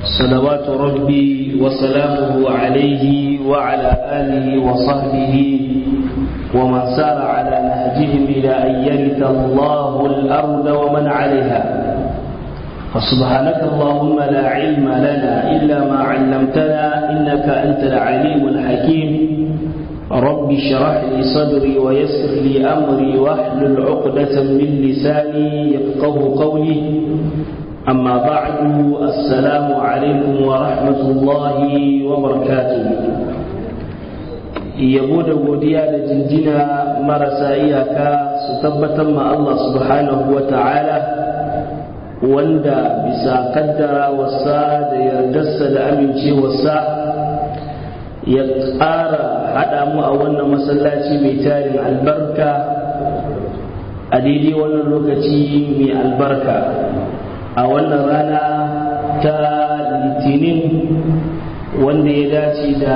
صلوات ربي وسلامه عليه وعلى آله وصحبه ومن سار على نهجهم إلى أن يرث الله الأرض ومن عليها فسبحانك اللهم لا علم لنا إلا ما علمتنا إنك أنت العليم الحكيم رب اشرح لي صدري ويسر لي أمري واحلل عقدة من لساني يفقه قولي أما بعد السلام عليكم ورحمة الله وبركاته yabo da godiya da jinjina marasa iyaka su tabbatar ma Allah subhanahu wa ta'ala wanda bisa kaddara wasa da yardarsa da amincewarsa ya ƙara haɗa mu a wannan masallaci mai tarin albarka a daidai wannan lokaci mai albarka a wannan rana ta litinin wanda ya dace da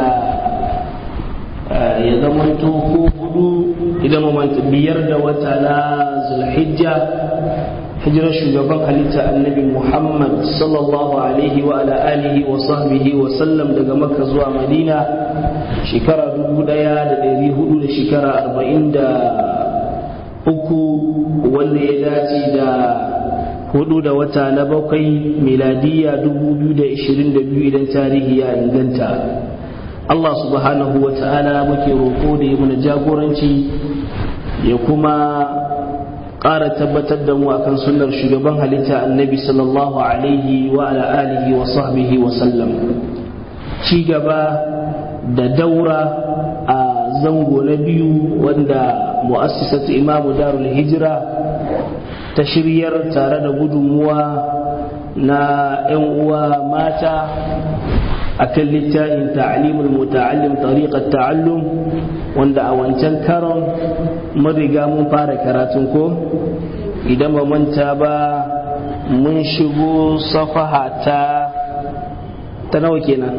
ya zamanto ko hudu idan mamanta biyar da wata na zulhijja hijirar shugaban halitta annabi muhammad sallallahu alaihi wa ala alihi wa sahbihi wa sallam daga makka zuwa madina shekara dubu daya da dari hudu da shekara arba'in da uku wanda ya dace da hudu da wata na bakwai miladiya dubu biyu da ishirin da biyu idan tarihi ya inganta Allah subhanahu wa ta'ala muke roƙo da ya mana jagoranci ya kuma ƙara tabbatar da mu akan sunnar shugaban halitta annabi sallallahu alaihi wa ala alihi wa sahbihi wa sallam ci gaba da daura a zango na biyu wanda mu'assisatu imamu darul hijira ta shiryar tare da gudunmuwa na 'yan uwa mata akan littafin ta'limul muta'allim tariqat ta'allum wanda a wancan karon mun riga mun fara karatun ko idan ba manta ba mun shigo safaha ta ta nawa kenan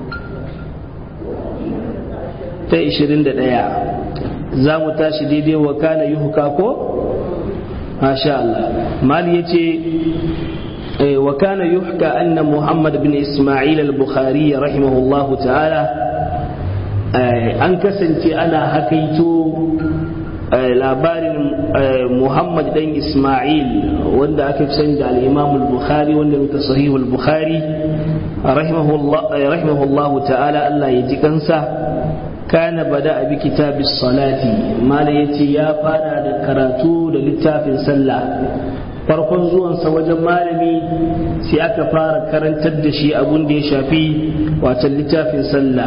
ta 21 za mu tashi daidai wa kana yuhka ko masha Allah mali yace وكان يحكى أن محمد بن إسماعيل البخاري رحمه الله تعالى أن كسنت أنا حكيت labarin Muhammad dan Ismail wanda aka fi sani da al-Imam al-Bukhari wanda muka sahihu al-Bukhari rahimahullah ta'ala Allah ya ji kansa kana bada bi kitabis salati mala yace ya fara da karatu da littafin sallah farkon zuwansa wajen malami sai aka fara karantar da shi abun da ya shafi watan littafin sallah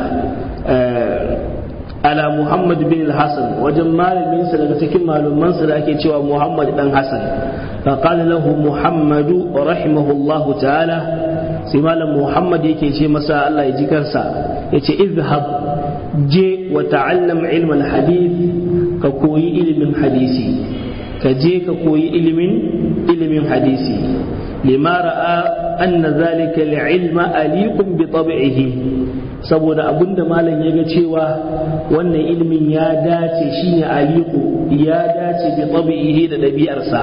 ala muhammad bin hassan wajen malaminsa daga cikin malumansa da ake cewa muhammad dan hassan فقال له محمد رحمه الله تعالى sai malam muhammad yake ce masa Allah ya ji kansa yace izhab je wa ta'allam ilmal hadith ka koyi ilimin hadisi ka je ka koyi ilimin ilimin hadisi lima ra'a anna zalika li'ilma aliqun bi tab'ihi saboda abinda malam ya ga cewa wannan ilimin ya dace shine aliqu ya dace bi tab'ihi da dabi'arsa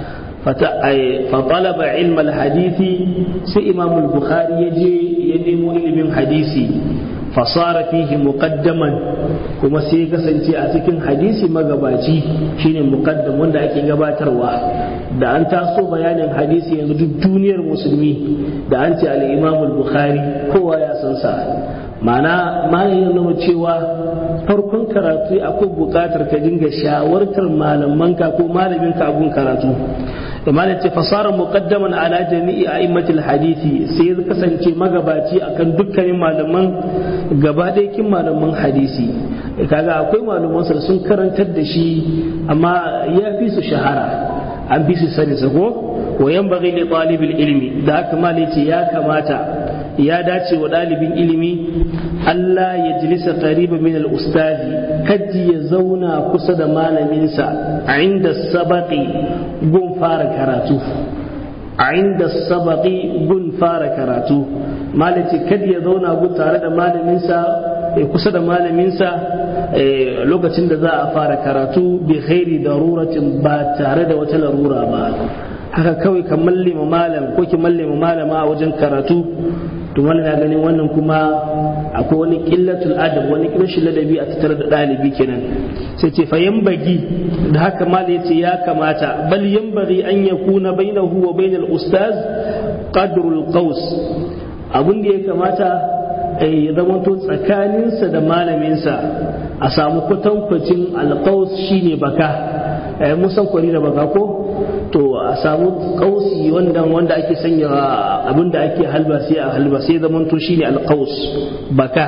فطلب علم الحديث سي إمام البخاري يجي ينمو علم حديثي فصار فيه مقدما kuma sai kasance a cikin hadisi magabaci shine muqaddam wanda ake gabatarwa da an taso bayanin hadisi yanzu duk duniyar musulmi da an ce al-Imam al-Bukhari kowa ya san sa ma'ana malamin nuna cewa farkon karatu akwai buƙatar ka dinga shawartar malamanka ko malaminka abun karatu da malam ce fasara muqaddaman ala jami'i a'immatil hadisi sai ya kasance magabaci akan dukkanin malaman gaba kin malaman hadisi kaga akwai malaman da sun karantar da shi amma ya fi su shahara an fi su sani sako wa yanbaghi li talibil ilmi da haka malai ce ya kamata ya dace wa ɗalibin ilimi Allah ya jilisa qariba min al-ustazi kaji ya zauna kusa da malaminsa a inda sabaqi gun fara karatu a inda sabaqi gun fara karatu malaci kad ya zauna gun tare da malaminsa kusa da malaminsa lokacin da za a fara karatu bi khairi daruratin ba tare da wata larura ba haka kawai ka mallima malam ko ki mallima malama a wajen karatu to wannan na ganin wannan kuma akwai wani qillatul adab wani rashin ladabi a tattare da ɗalibi kenan sai ce fa yambagi da haka mala yace ya kamata bal yambagi an yakuna bainahu wa bainal ustaz qadrul qaus abun da ya kamata ya zamanto tsakaninsa da malaminsa a samu kwatankwacin alƙaus shine baka musan kwari da baka ko to a samu kausi wanda wanda ake sanya abinda ake halba sai a halba sai zamanto shine alqaus baka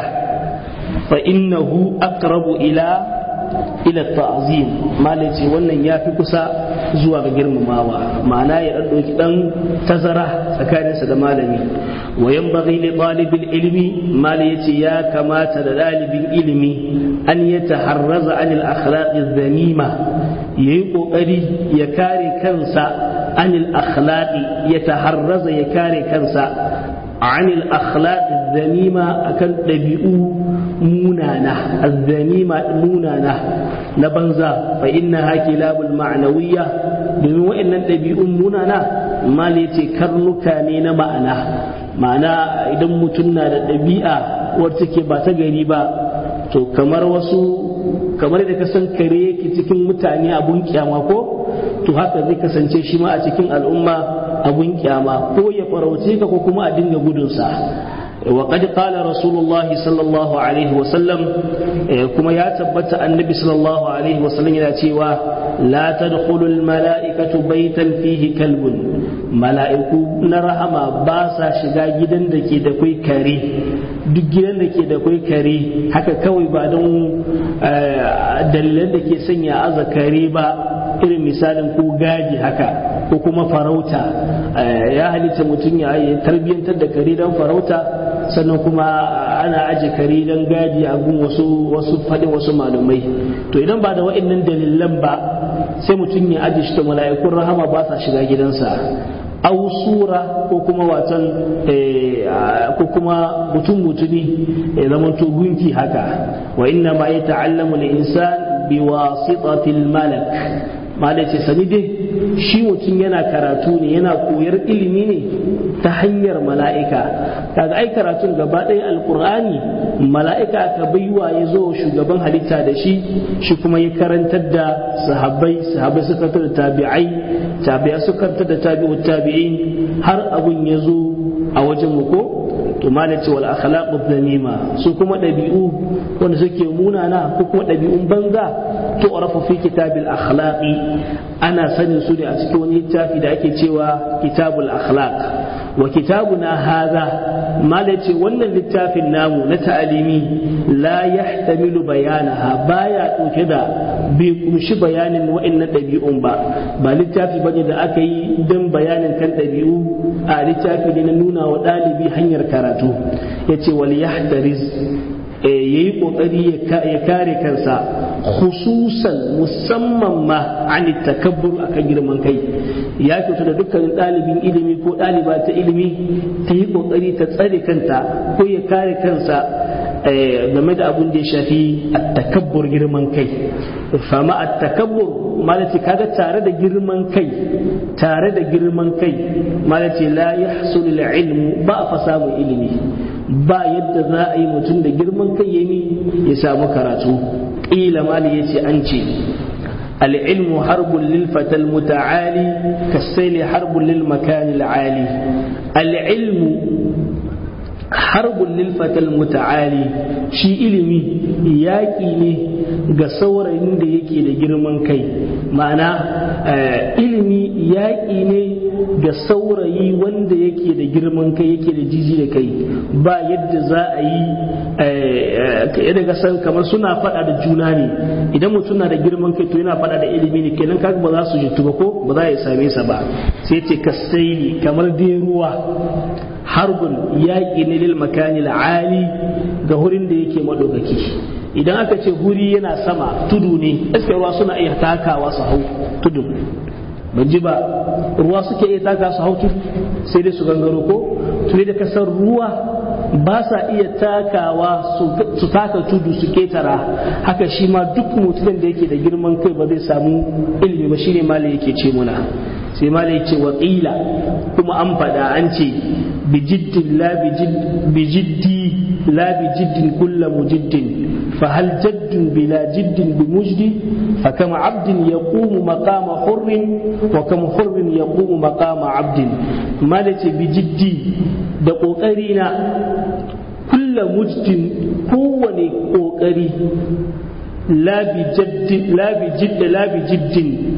fa innahu aqrabu ila ila ta'zim malaci wannan yafi kusa zuwa ga girmamawa ma'ana ya dan doki dan tazara tsakaninsa da malami wa yanbaghi li talibil ilmi mali yace ya kamata da dalibin ilimi an yataharraza anil akhlaqi dhanima yayi kokari ya kare kansa anil akhlaqi yataharraza ya kare kansa anil akhlaqi dhanima akan dabi'u munana azzanima munana na banza fa innaha kilabul ma'nawiyya domin wa'annan ɗabi'un munana mali ce karnuka ne na ma'ana ma'ana idan mutum na da ɗabi'a wacce ke ba ta gari ba to kamar wasu kamar da ka san kare yake cikin mutane abun kyama ko to haka zai kasance shi ma a cikin al'umma abun kyama ko ya farauce ka ko kuma a dinga gudunsa وقد قال رسول الله صلى الله عليه وسلم كما يا تبت النبي صلى الله عليه وسلم إلى تيوا لا تدخل الملائكة بيتا فيه كلب ملائكة نرحم باسا شغا جدا دكي دكوي كري duk gidan da ke da kwai kare haka kawai ba don dalilan da ke sanya aza kare ba irin misalin ko gadi haka ko kuma farauta ya halitta mutum ya tarbiyyantar da kare don farauta sannan kuma ana aje kare don gadi a gun wasu wasu faɗin wasu malumai to idan ba da wa'annan dalilan ba sai mutum ya aje shi da mala'ikun rahama ba sa shiga gidansa au sura ko kuma watan ko kuma mutum mutumi ya zama to gunki haka wa inna ma yata'allamu al-insan bi wasitatil malak malai ce sani dai shi mutum yana karatu ne yana koyar ilimi ne ta hanyar mala'ika kaga ai karatun gaba ɗaya alkur'ani mala'ika ka baiwa ya zo shugaban halitta da shi shi kuma ya karantar da sahabbai sahabbai suka da tabi'ai tabi'a suka karantar da tabi'ut tabi'in har abun ya zo a wajen mu ko to malaci wal akhlaqu dhanima su kuma dabi'u wanda suke munana ko kuma dabi'un banza to arafu fi kitabil akhlaqi ana sanin su ne a cikin wani littafi da ake cewa kitabul akhlaq wa kitabuna hadha malaci wannan littafin namu na ta'alimi la yahtamilu bayanaha baya dauke da bai kumshi bayanin wa'annan ɗabi'un ba ba littafi bane da aka yi don bayanin kan ɗabi'u a littafi ne na nuna wa ɗalibi hanyar karatu ya ce wal yahtariz ya yi ƙoƙari ya kare kansa khususan musamman ma an takabbur akan girman kai ya kyautu da dukkanin ɗalibin ilimi ko ɗaliba ta ilimi ta yi ƙoƙari ta tsare kanta ko ya kare kansa game da abun da ya shafi takabbur girman kai fama a takabbur malati kaga tare da girman kai tare da girman kai malati la yahsul ilmu ba a fa samu ilimi ba yadda za a yi mutum da girman kai ya ya samu karatu ƙila mali ya ce an ce العلم حرب للفتى المتعالي كالسيل حرب للمكان العالي العلم harbun lilfatal muta'ali shi ilimi yaƙi ne ga saurayin da yake da girman kai ma'ana ilimi yaƙi ne ga saurayi wanda yake da girman kai yake da jiji da kai ba yadda za a yi yadda ga san kamar suna faɗa da juna ne idan mutum na da girman kai to yana faɗa da ilimi ne kenan kaga ba za su jitu ba ko ba za a same sa ba sai ce kasaili kamar dai ruwa harbun yaƙi ne lil makani ali ga hurin da yake madaukaki idan aka ce huri yana sama tudu ne iskar ruwa suna iya takawa su hau tudu ban ji ba ruwa suke iya taka su hau tudu sai dai su gangaro ko tuni da kasar ruwa ba sa iya takawa su taka tudu su ketara haka shi ma duk mutumin da yake da girman kai ba zai samu ilimi ba shine malai yake ce muna sai malai ce wa kuma an faɗa an ce بجد لا بجد بجدي لا بجد كل مجد فهل جد بلا جد بمجد فكم عبد يقوم مقام حر وكم حر يقوم مقام عبد مالك بجدي دقوقرينا كل مجد كوني قوقري لا بجد لا بجد لا بجد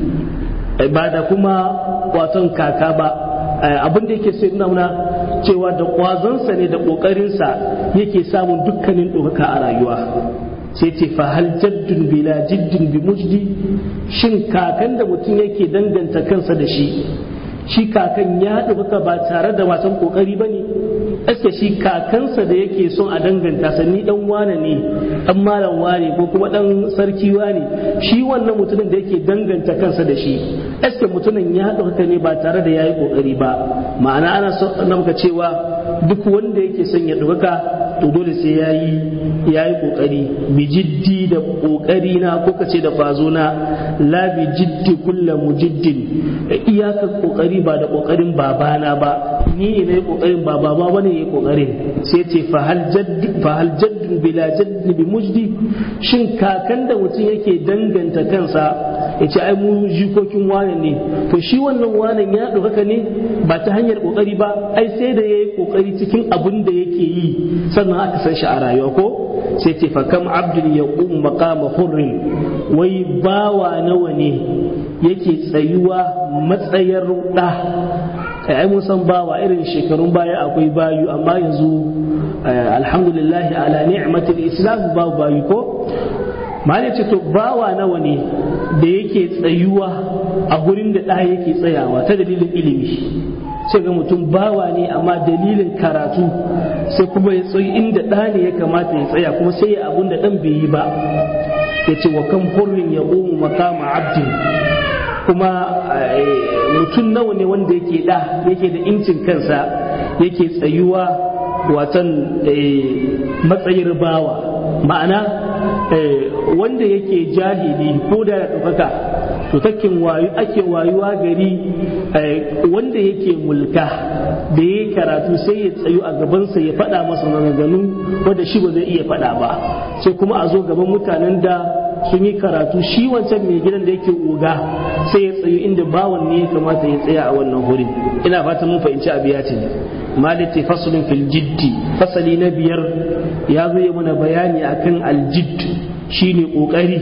بعد كما واتن كاكا با abin da yake sai nuna cewa da kwazonsa ne da ƙoƙarinsa yake samun dukkanin ɗaukaka a rayuwa sai ce fa hal jaddun bila jiddin bi mujdi shin kakan da mutum yake danganta kansa da shi shi kakan ya ɗaukaka ba tare da wasan ƙoƙari ba ne aske shi kakansa da yake son a danganta sa ni dan wane ne dan malam wane ko kuma dan sarki wane shi wannan mutumin da yake danganta kansa da shi aske mutumin ya ɗauka ne ba tare da yayi kokari ba ma'ana ana so muka cewa duk wanda yake son ya ɗauka to dole sai yayi yayi kokari bi jiddi da kokari na ko kace da fazo na la bi jiddi kullu mujiddin iyakar kokari ba da kokarin babana ba ni ne kokarin ba baba bane yayi kokarin sai ce fa hal jadd fa hal jadd bila jadd bi mujdi shin kakan da mutum yake danganta kansa ya ce ai mu jikokin wane ne to shi wannan wanan ya ɗaukaka ne ba ta hanyar kokari ba ai sai da yayi kokari cikin abin da yake yi sannan aka san shi a rayuwa ko sai ce fa kam abdul yaqum maqama hurrin wai bawa nawa ne yake tsayuwa matsayar da ai mun san bawa irin shekarun baya akwai bayu amma yanzu alhamdulillah ala ni'matil islam babu bayu ko mali ce to bawa nawa ne da yake tsayuwa a gurin da ɗa yake tsayawa ta dalilin ilimi sai ga mutum bawa ne amma dalilin karatu sai kuma ya tsayi inda ɗa ne ya kamata ya tsaya kuma sai ya abun da ɗan bai yi ba ya ce wa kan hurrin ya ƙomu makama abdin kuma mutum nawa ne wanda yake ɗa yake da incin kansa yake tsayuwa watan matsayin bawa ma'ana wanda yake jahili ko da ya ɗaukaka to takin wayu ake wayuwa gari wanda yake mulka da ya karatu sai ya tsayu a gabansa ya faɗa masa maganganu wanda shi ba zai iya faɗa ba sai kuma a zo gaban mutanen da sun yi karatu shi wancan mai gidan da yake oga sai ya tsayu inda bawan ne ya kamata ya tsaya a wannan wurin ina fatan mun fahimci abiyatin malati faslun fil jiddi fasali na biyar ya zo mana bayani akan aljid shine kokari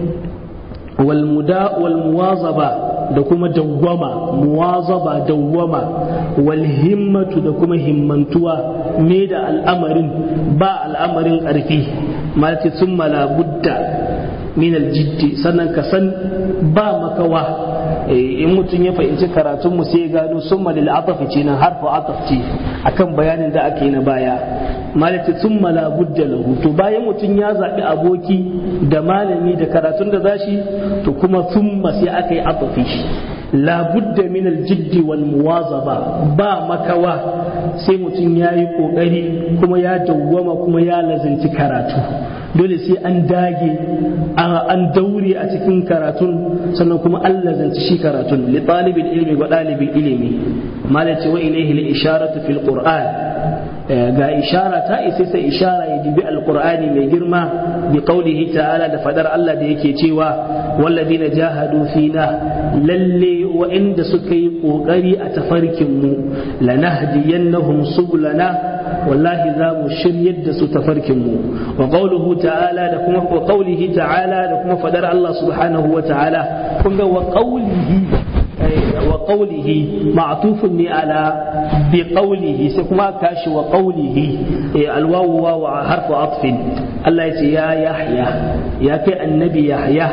wal muda wal muwazaba da kuma dawwama muwazaba dawwama wal himmatu da kuma himmantuwa me da al'amarin ba al'amarin ƙarfi malati summa la budda min aljiddi sannan ka san ba makawa in mutum ya fahimci karatun mu sai gano summa lil atafi ce nan harfu ataf ce akan bayanin da ake na baya malati summa la budda lahu to bayan mutum ya zabi aboki da malami da karatun da zashi to kuma summa sai aka yi atafi la budda min aljiddi wal muwazaba ba makawa sai mutum ya yi kokari kuma ya dawwama kuma ya lazanci karatu dole sai an dage an daure a cikin karatun sannan kuma an lazanci shi karatun li talibin ilmi ga dalibin ilimi malace wa ilaihi li isharatu fil qur'an ga ishara ta isa sai ishara ya dibi alqur'ani mai girma bi qaulihi ta'ala da fadar Allah da yake cewa walladina jahadu fina lalle wa'inda suka yi kokari a tafarkin mu lanahdiyannahum subulana wallahi za mu shiryar da su tafarkin mu wa qawluhu ta'ala da kuma wa qawlihi ta'ala da kuma fadar Allah subhanahu wa ta'ala kun ga wa qawlihi wa qawlihi ma'tufun ne ala bi qawlihi sai kuma kashi wa qawlihi alwawu wa harfu atfin Allah ya ce ya yahya ya kai annabi yahya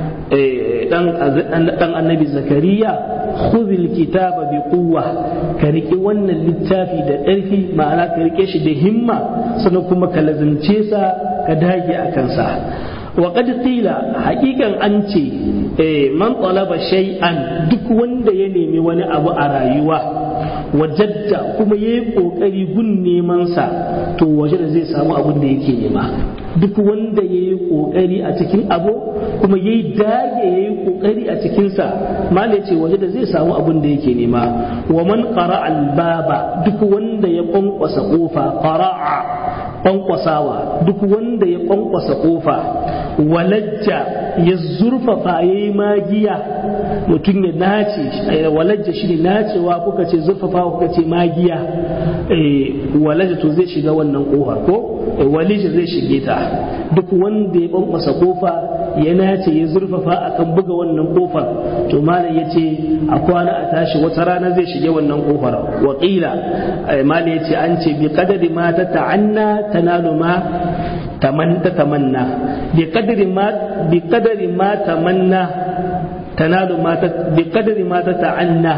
dan annabi zakariya khudhil kitaba bi quwwa ka rike wannan littafi da ƙarfi ma'ana ka rike shi da himma sannan kuma ka lazimce sa ka dage a kansa wa qad qila haqiqan an ce man talaba shay'an duk wanda ya nemi wani abu a rayuwa wajadda kuma yayi kokari gun neman sa to waje da zai samu abin da yake nema duk wanda yayi kokari a cikin abu kuma yayi dage yayi kokari a cikin sa malai ce waje da zai samu abin da yake nema wa man qara albaba duk wanda ya kwankwasa kofa qara'a kwankwasawa duk wanda ya kwankwasa kofa walajja ya zurfafa ya yi magiya mutum ya nace walajja shi ne nacewa kuka ce zurfafa kuka ce magiya walajja to zai shiga wannan kofar ko walija zai shige ta duk wanda ya kwankwasa kofa ya nace ya zurfafa akan buga wannan kofar to malam ya ce a kwana a tashi wata rana zai shige wannan kofar wakila malam ya ce an ce bi kadari ma ta ta'anna tanalu ma taman ta tamanna bi kadari ma bi kadari ma tamanna tanalu ma ta bi kadari ma ta ta'anna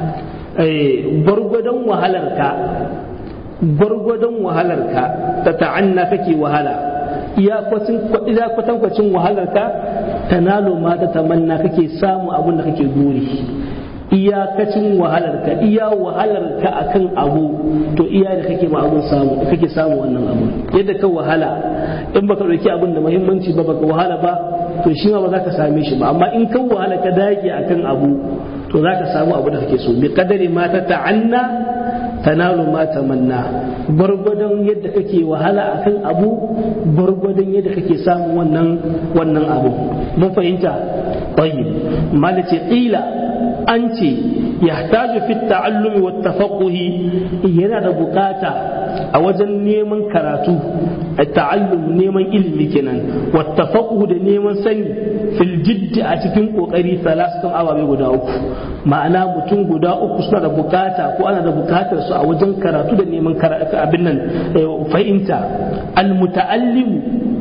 gwargwadon wahalarka gwargwadon wahalarka ta ta'anna kake wahala iya kwatankwacin wahalarka tanalu ma ta tamanna kake samu abin da kake guri iyakacin wahalarka iya wahalarka akan abu to iya da kake ma abun samu kake samu wannan abu yadda ka wahala in baka dauki abin da muhimmanci ba baka wahala ba to shi ma ba za ka same shi ba amma in ka wahala ka dage akan abu to za ka samu abu da kake so bi kadari ma ta ta'anna tanalu ma tamanna gwargwadon yadda kake wahala akan abu gwargwadon yadda kake samu wannan wannan abu mun fahimta tayyib malace qila an ce yahtaju fi ta'allumi wa tafaqquhi yana da bukata a wajen neman karatu ta'allum neman ilimi kenan wa tafaqquhu da neman sani fil jiddi a cikin kokari salasatun ababe guda uku ma'ana mutum guda uku suna da bukata ko ana da bukatar su a wajen karatu da neman abin nan fahimta al muta'allimu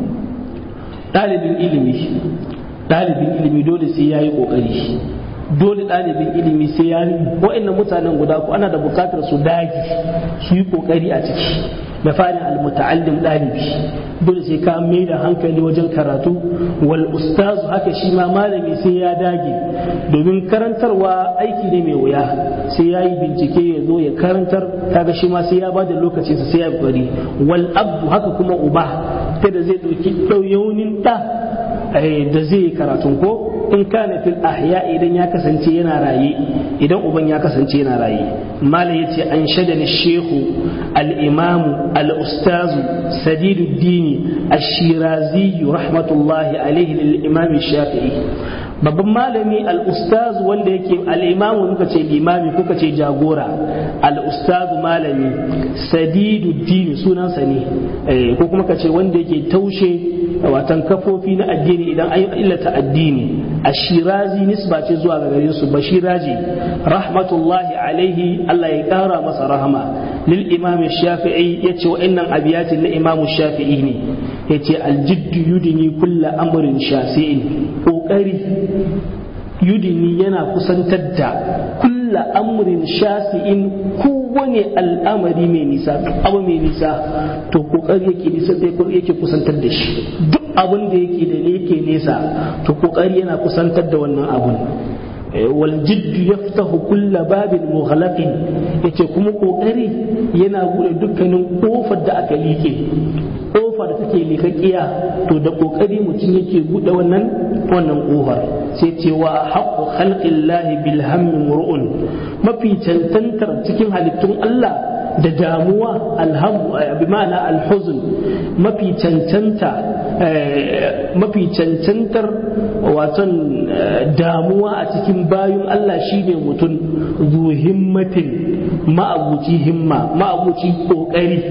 ɗalibin ilimi ɗalibin ilimi dole sai yayi kokari dole ɗalibin ilimi sai ya wa'annan mutanen guda ku ana da bukatar su dage su yi kokari a ciki da farin almuta'allim ɗalibi dole sai ka mai da hankali wajen karatu wal ustazu haka shi ma malami sai ya dage domin karantarwa aiki ne mai wuya sai ya yi bincike ya zo ya karantar kaga shi ma sai ya ba da lokacinsa sai ya yi wal abdu haka kuma uba ta da zai ɗauki ɗauyaunin ɗa da zai yi karatun ko in kana fil ahya idan ya kasance yana raye idan uban ya kasance yana raye mala yace an shadani shehu al-imam al-ustaz sadiduddin ash-shirazi rahmatullahi alaihi lil imam shafi'i babban malami al-ustaz wanda yake al-imam muka ce limami kuka ce jagora al-ustaz malami sadiduddin sunansa ne ko kuma ka ce wanda yake taushe watan kafofi na addini idan an illata addini ashirazi nisba ce zuwa ga gare su bashiraji rahmatullahi alaihi Allah ya kara masa rahama lil imam shafi'i yace wa'annan abiyatin na imam shafi'i ne yace aljiddu yudini kulla amrin shasi'in kokari yudini yana kusantar da kulla amrin shasi'in kowane al'amari mai nisa abu mai nisa to kokari yake nisa yake kusantar da shi duk abin da yake da ne yake nesa to kokari yana kusantar da wannan abun wal jiddu yaftahu kulla babin mughlaqin yace kuma kokari yana bude dukkanin kofar da aka like kofa da take likakkiya to da kokari mutum yake bude wannan wannan kofar sai ce wa haqqu khalqillahi bil hammi mur'un mafi cancantar cikin halittun Allah da damuwa alhamu bi ma'ana alhuzn mafi cancanta mafi cancantar waton damuwa a cikin bayun Allah shine mutum zu himmatin ma'abuci himma ma'abuci kokari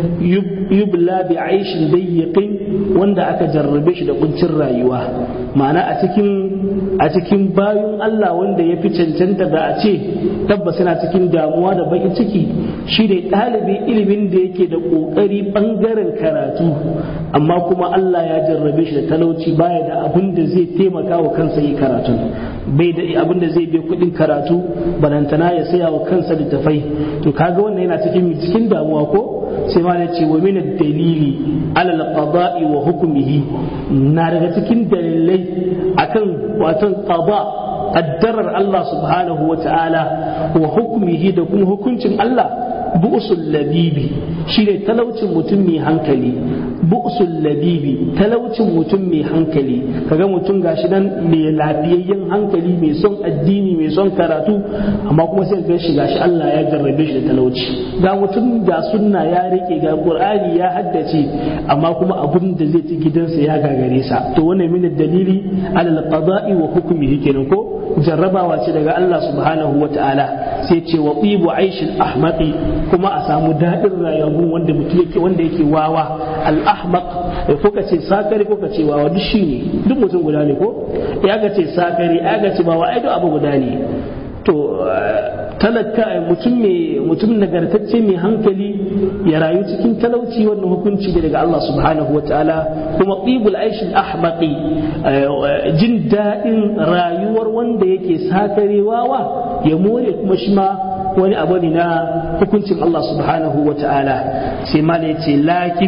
yubla bi aishin dayyiqin wanda aka jarrabe shi da kuncin rayuwa ma'ana a cikin a cikin bayun Allah wanda ya fi cancanta da a ce tabbas yana cikin damuwa da bakin ciki shi ne ɗalibin ilimin da yake da ƙoƙari ɓangaren karatu amma kuma Allah ya jarrabe shi da talauci baya da abin da zai taimaka wa kansa yi karatu bai da abin da zai biya kuɗin karatu balantana ya saya wa kansa littafai to kaga wannan yana cikin cikin damuwa ko sai ma ce wa min dalili alal qada'i wa hukmihi na daga cikin dalilai akan watan qada addarar Allah subhanahu wa ta'ala wa hukmihi da kuma hukuncin Allah bu'sul labibi shine talaucin mutum mai hankali bu'sul labibi talaucin mutum mai hankali kaga mutum gashi nan mai lafiyayyen hankali mai son addini mai son karatu amma kuma sai ga shi gashi Allah ya jarrabe shi da talauci ga mutum ga sunna ya rike ga qur'ani ya haddace amma kuma abun da zai ci gidansa ya gagare sa to wannan min dalili alal qada'i wa hukmihi kenan ko jarrabawa ce daga Allah subhanahu wa ta'ala sai ce wa tsibu aishin ahmaqi kuma a samu daɗin rayuwar wanda mutum yake wanda yake wawa al-ahmaq ko ka ce sakari ko ka ce wawa duk shine duk mutum guda ne ko ya ga ce sakari ya ga ce wawa ai duk abu guda ne to talaka mutum mai mutum nagartacce mai hankali ya rayu cikin talauci wannan hukunci ne daga Allah subhanahu wataala kuma qibul aishin ahmaqi jin daɗin rayuwar wanda yake sakarewawa ya more kuma shi ma wani abu ne na hukuncin Allah subhanahu wa ta'ala sai ma ya ce lakin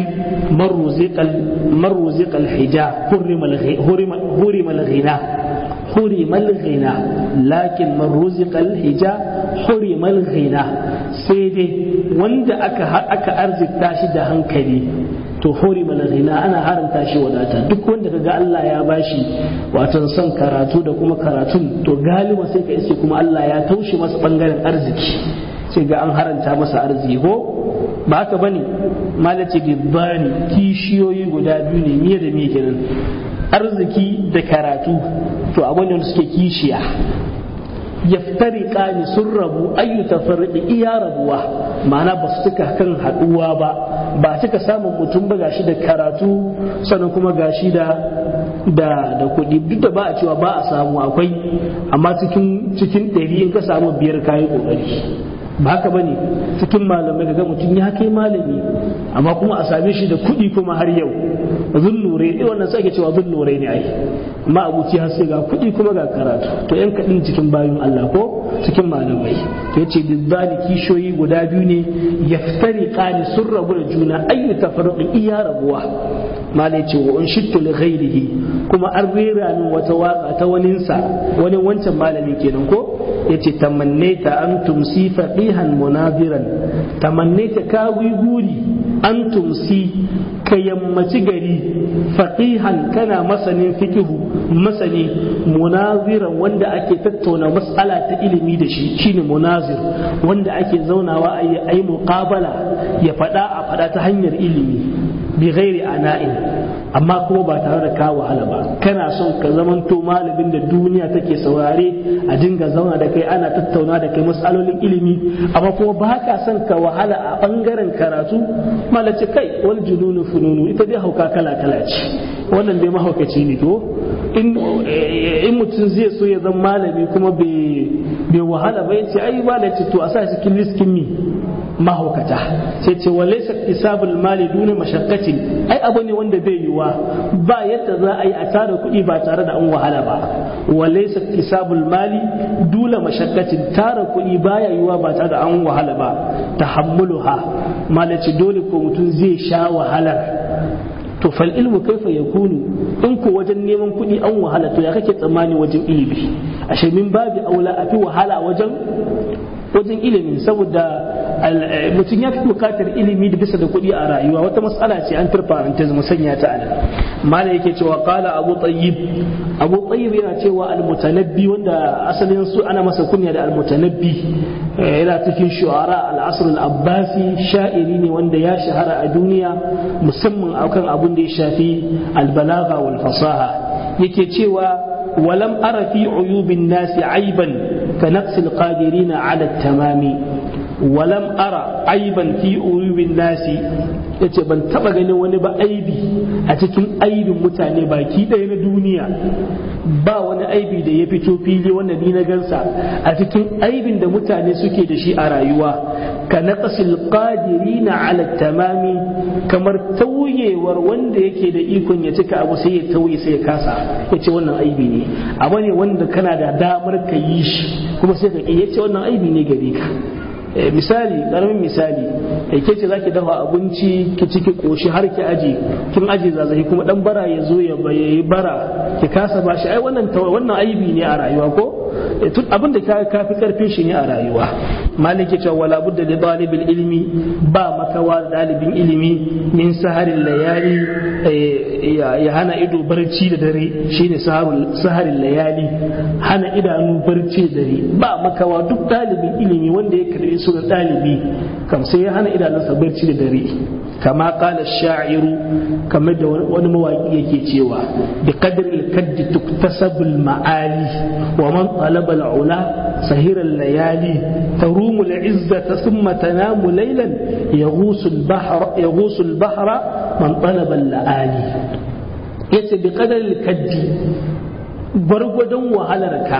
marruziqal hija hurimal ghina hurimal ghina lakin marruziqal hija hurimal ghina sai dai wanda aka aka arzikta shi da hankali to hurimal ghina ana haramta shi wadata duk wanda kaga Allah ya bashi watan son karatu da kuma karatun to galiba sai ka iske kuma Allah ya taushe masa bangaren arziki sai ga an haranta masa arziki ko ba haka bane malace bibbani kishiyoyi guda biyu ne miye da miye kenan arziki da karatu to abin da suke kishiya yaftariqa ni sun rabu ayyu tafarriqi iya rabuwa ma'ana ba su cika kan haduwa ba ba cika samun mutum ba gashi da karatu sannan kuma gashi da da da kuɗi duk da ba a cewa ba a samu akwai amma cikin cikin ɗari in ka samu biyar kayi ƙoƙari ba haka bane cikin malamai kaga mutum ya kai malami amma kuma a same shi da kuɗi kuma har yau zunnure eh wannan sai ake cewa zunnure ne ai amma abuci har sai ga kuɗi kuma ga karatu to yan kaɗin cikin bayan Allah ko cikin malamai to yace bizzali kishoyi guda biyu ne yaftari qani sun rabu da juna ayyu tafarruqin iya rabuwa malai ce wa in shittu li ghairihi kuma an rera min wata waka ta waninsa wani wancan malami kenan ko yace tamannaita an tumsi faqihan munaziran tamannaita ka guri an tumsi ka yammaci gari faqihan kana masanin fikihu masani munaziran wanda ake tattauna mas'ala ta ilimi da shi shine munazir wanda ake zaunawa a yi muqabala ya faɗa a faɗa ta hanyar ilimi bi ghairi ana'in amma kuma ba tare da ka wahala ba kana son ka zamanto malamin da duniya take saurare a dinga zauna da kai ana tattauna da kai matsalolin ilimi amma kuma ba ka son ka wahala a bangaren karatu malace kai wal jununu fununu ita dai hauka kala kala ce wannan dai mahaukaci ne to in mutum zai so ya zama malami kuma bai wahala ba yace ai malaci to a sa cikin liskin mi mahaukata sai ce walaysa isabul mali duna mashaqqatin ai abu ne wanda bai yiwa ba yadda za a yi a tara kuɗi ba tare da an wahala ba walaysa isabul mali duna mashaqqatin tara kuɗi baya yiwa ba tare da an wahala ba tahammuluha malaci dole ko mutum zai sha wahalar to fal ilmu kaifa yakunu in ko wajen neman kuɗi an wahala to ya kake tsammani wajen ilimi ashe min babi aula a fi wahala wajen wajen ilimi saboda mutum ya fi bukatar ilimi da bisa da kuɗi a rayuwa wata matsala ce an turfa an ta sanya ta ana mala yake cewa qala abu tayyib abu tayyib yana cewa al-mutanabbi wanda asalin su ana masa kunya da al-mutanabbi yana cikin shu'ara al-asr al-abbasi sha'iri ne wanda ya shahara a duniya musamman akan abun da ya shafi al-balagha wal fasaha yake cewa ولم أر في عيوب الناس عيبا كنقص القادرين على التمام ولم أرى عيبا في عيوب الناس yace ban taba ganin wani ba aibi a cikin aibin mutane baki ɗaya na duniya ba wani aibi da ya fito fili wanda ni na gansa a cikin aibin da mutane suke da shi a rayuwa ka naqasil qadirina ala tamami kamar tauyewar wanda yake da ikon ya cika abu sai ya tauye sai ya kasa yace wannan aibi ne abu ne wanda kana da damar ka yi shi kuma sai ka yace wannan aibi ne gare ka misali karamin misali kai ke ce zaki dafa abinci ki ciki koshi har ki aje kin aje zazzahi kuma dan bara ya zo ya yi bara ki kasa bashi ai wannan wannan aibi ne a rayuwa ko abin da ka fi karfin shi ne a rayuwa malik ya ce wala budda li talibil ilmi ba makawa dalibin ilimi min saharin layali ya hana ido barci da dare shine saharin layali hana idanu barci da dare ba makawa duk dalibin ilimi wanda ya karbi sunan dalibi kam sai ya hana idanunsa barci da dare kama kala sha'iru kamar da wani mawaki yake cewa bi qadri al-kaddi tuktasabu al-ma'ali wa man talaba al-ula sahira al-layali tarumu al-izzata thumma tanamu laylan yaghusu al-bahra yaghusu al-bahra man talaba al-laali yace bi qadri al-kaddi gwargwadon wahalarka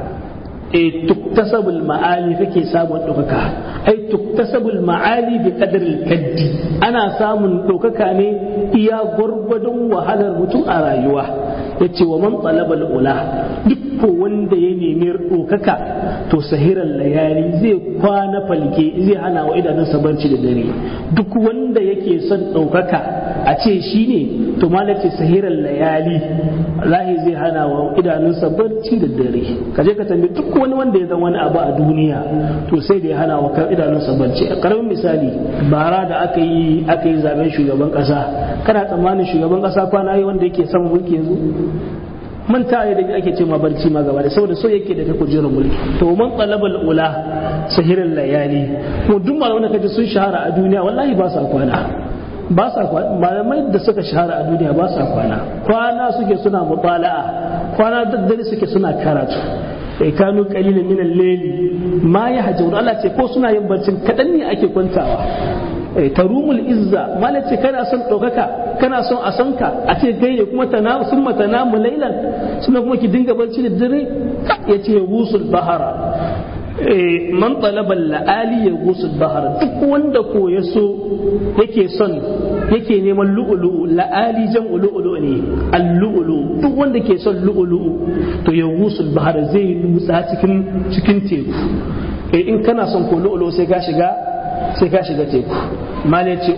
e tuktasabul ma'ali kake samun ɗaukaka ai tuktasabul ma'ali bi qadril kaddi ana samun ɗaukaka ne iya gwargwadon wahalar mutum a rayuwa yace wa man talabal ula duk ko wanda ya nemi ɗaukaka to sahiran layali zai kwana falke zai hana wa idanunsa barci da dare duk wanda yake son ɗaukaka a ce shi ne to malace sahiran layali lahi zai hana wa idanunsa barci da dare ka je ka tambayi duk wani wanda ya zama wani abu a duniya to sai da ya hana wa idanunsa barci a karamin misali bara da aka yi aka yi zaben shugaban kasa kana tsammanin shugaban kasa kwana yi wanda yake son mulki yanzu manta ya da ake ce ma barci ma gaba da saboda so yake da ta kujerar mulki to man talabal ula sahirin layali ko duk malaman da kaje sun shahara a duniya wallahi ba sa kwana ba sa kwana malamai da suka shahara a duniya ba sa kwana kwana suke suna mutala'a kwana daddare suke suna karatu kai kanu qalilan min al-layli ma yahjurun Allah ce ko suna yin barcin kadan ne ake kwantawa tarumul izza mala ce kana son ɗaukaka kana son a san ka a ce kai ne kuma tana sun matana mu lailan suna kuma ki dinga barci da dare ya ce wusul bahara man talaba la'ali ya wusul bahara duk wanda ko ya so yake son yake neman lu'ulu'u la'ali jan lu'ulu'u ne al-lu'ulu'u duk wanda ke son lu'ulu'u to ya wusul bahara zai nutsa cikin cikin teku in kana son ko lu'ulu'u sai ka shiga sai ka shiga teku malai ce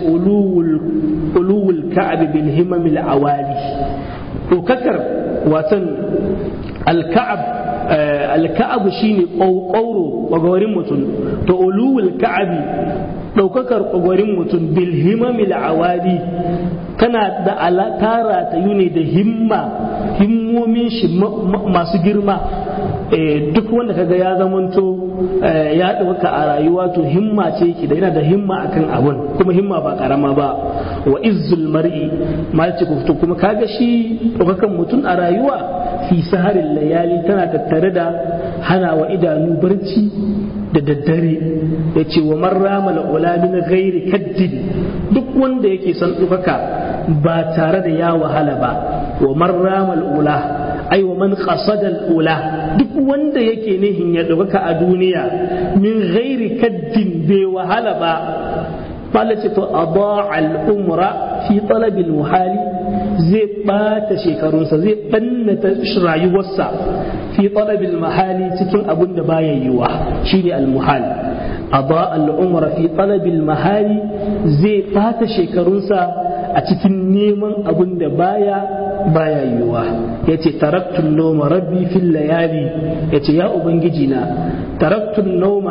uluwul ka'ab bil himamil awali dokakar watan alka'ab alka'ab shine ƙauro ƙwagwarin mutum to uluwul ka'abi ɗaukakar ƙwagwarin mutum bil himamil awali tana da alatara ta yi ne da himma himmomin shi masu girma duk wanda kaga ya zamanto ya ɗauka a rayuwa to himma ce ki da yana da himma akan abun kuma himma ba karama ba wa izzul mar'i malci to kuma kaga shi ɗaukakan mutum a rayuwa fi saharin layali tana tattare da hana wa idanu barci da daddare ya ce wa marrama la'ula min ghairi kaddin duk wanda yake son ɗaukaka ba tare da ya wahala ba wa marrama la'ula ai wa man qasada al-ula duk wanda yake nihin ya ɗaukaka a duniya min ghairi kaddin bai wahala ba Allah ce to adaa al-umra fi talab al-muhali zai bata shekarunsa zai bannata rayuwarsa fi talab al-mahali cikin abin da baya yiwa shine al-muhal adaa al-umra fi talab al-mahali zai bata shekarunsa a cikin neman abin da baya baya yiwuwa ya ce taraktun noma rabbi fil layali ya ce ya ubangiji na taraktun noma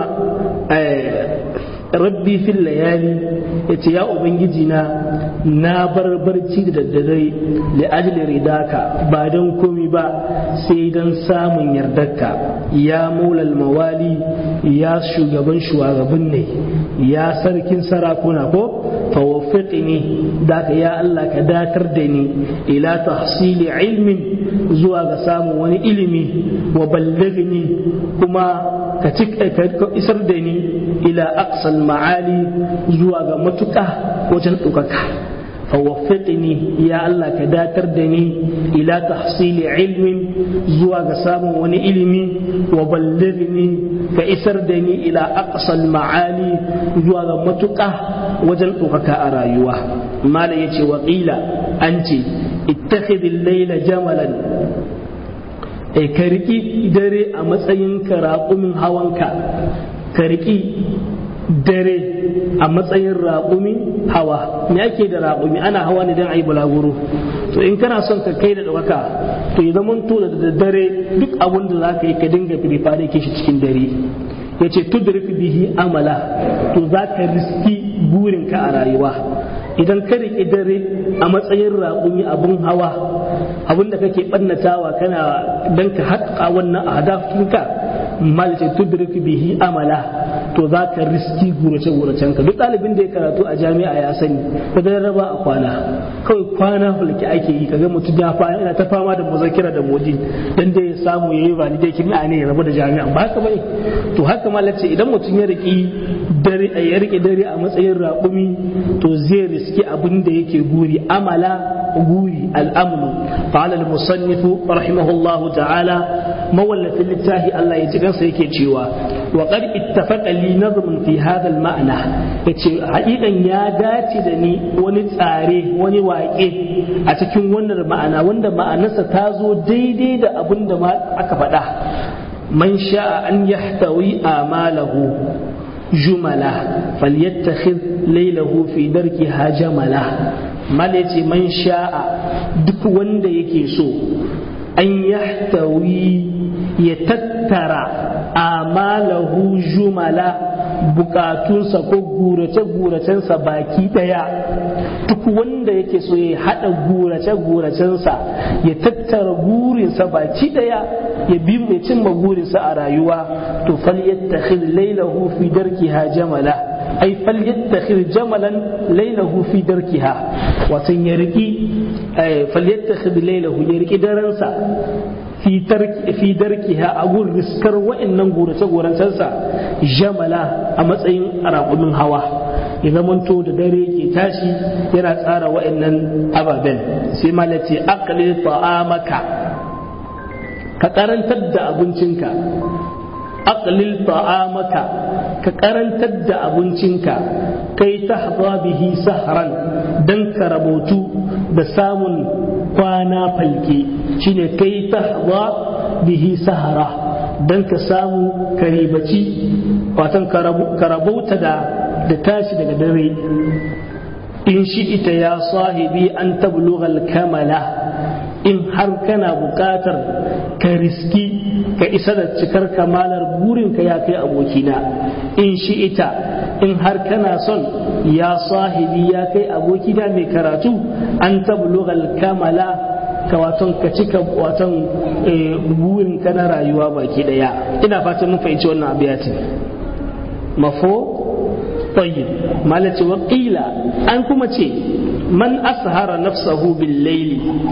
rabbi fil layali ya ce ya ubangiji na na bar barci da daddare da ajli ridaka ba don komi ba sai don samun yardarka ya maulal mawali ya shugaban shugaban ne ya sarkin sarakuna ko fawaffiqni da ka ya Allah ka datar da ni ila tahsili ilmin zuwa ga samun wani ilimi wa ballaghni kuma ka isar da ni ila aqsal ma'ali zuwa ga matuƙa wajen ɗaukaka fawaffiqni ya Allah ka datar da ni ila tahsili ilmin zuwa ga samun wani ilimi wa ballaghni ka isar da ni ila aqsal ma'ali zuwa ga matuƙa wajen ɗaukaka a rayuwa malam yace wa qila an ce ittakhidil layla jamalan e ka riƙi dare a matsayin ka raƙumin hawanka ka riƙi dare a matsayin raƙumi hawa me ake da raƙumi ana hawa ne don a yi bulaguro to in kana son ka kai da ɗaukaka to ya zama to da daddare duk abin da za ka yi ka dinga firifare ke shi cikin dare ya ce tudrik bihi amala to za ka riski burinka a rayuwa idan ka riƙi dare a matsayin raƙumi abin hawa abin da kake ɓannatawa kana don ka haƙa wannan ahdafinka malice tudrik bihi amala to za ka riski gurace guracen ka duk ɗalibin da ya karatu a jami'a ya sani ko da raba a kwana kawai kwana hulki ake yi kaga mutum ya fa yana ta fama da muzakira da modi dan da ya samu yayi validating a ne ya rabu da jami'a ba haka bane to haka malace idan mutum ya riki dare ya rike dare a matsayin raƙumi to zai riski abin da yake guri amala guri al'amnu qala al-musannif rahimahullahu ta'ala mawallafin littafi Allah ya ji kansa yake cewa wa qad ittafaqa li nazmun fi hadha al-ma'na yace haƙiƙan ya dace da ni wani tsare wani waƙe a cikin wannan ma'ana wanda ma'anarsa ta zo daidai da abin da aka faɗa man sha'a an yahtawi amalahu jumala falyattakhidh laylahu fi darkiha jamala mal yace man sha'a duk wanda yake so an yahtawi ya tattara amalahu jumala bukatunsa ko gurace-guracensa baki daya duk wanda yake so ya haɗa gurace-guracensa ya tattara gurinsa baki daya ya bi mai cimma gurinsa a rayuwa to falyattakhid lailahu fi darkiha jamala ai falyattakhid jamalan lailahu fi darkiha watan ya riki falyattakhid lailahu ya riki daransa fi darkiha a gun riskar wa'annan gorace-goracensa jamala a matsayin raƙumin hawa ya zamanto da dare ke tashi yana tsara wa'annan ababen sai malace aqlil ta'amaka ka karantar da abincinka aqlil ta'amaka ka karantar da abincinka kai tahza bihi sahran dan ka rabotu da samun kwana falke shine kai tahza bihi sahara dan ka samu karibaci watan ka rabauta da da tashi daga dare in shi ita ya sahibi an tablughal kamala in har kana buƙatar ka riski ka isa da cikar kamalar burinka ya kai abokina in shi ita in har kana son ya sahibi ya kai abokina mai karatu an tablughal kamala ka waton ka cika waton burinka na rayuwa baki daya ina fatan mun fahimci wannan abiyatin mafo طيب مالتي وقيل أنكم من أسهر نفسه بالليل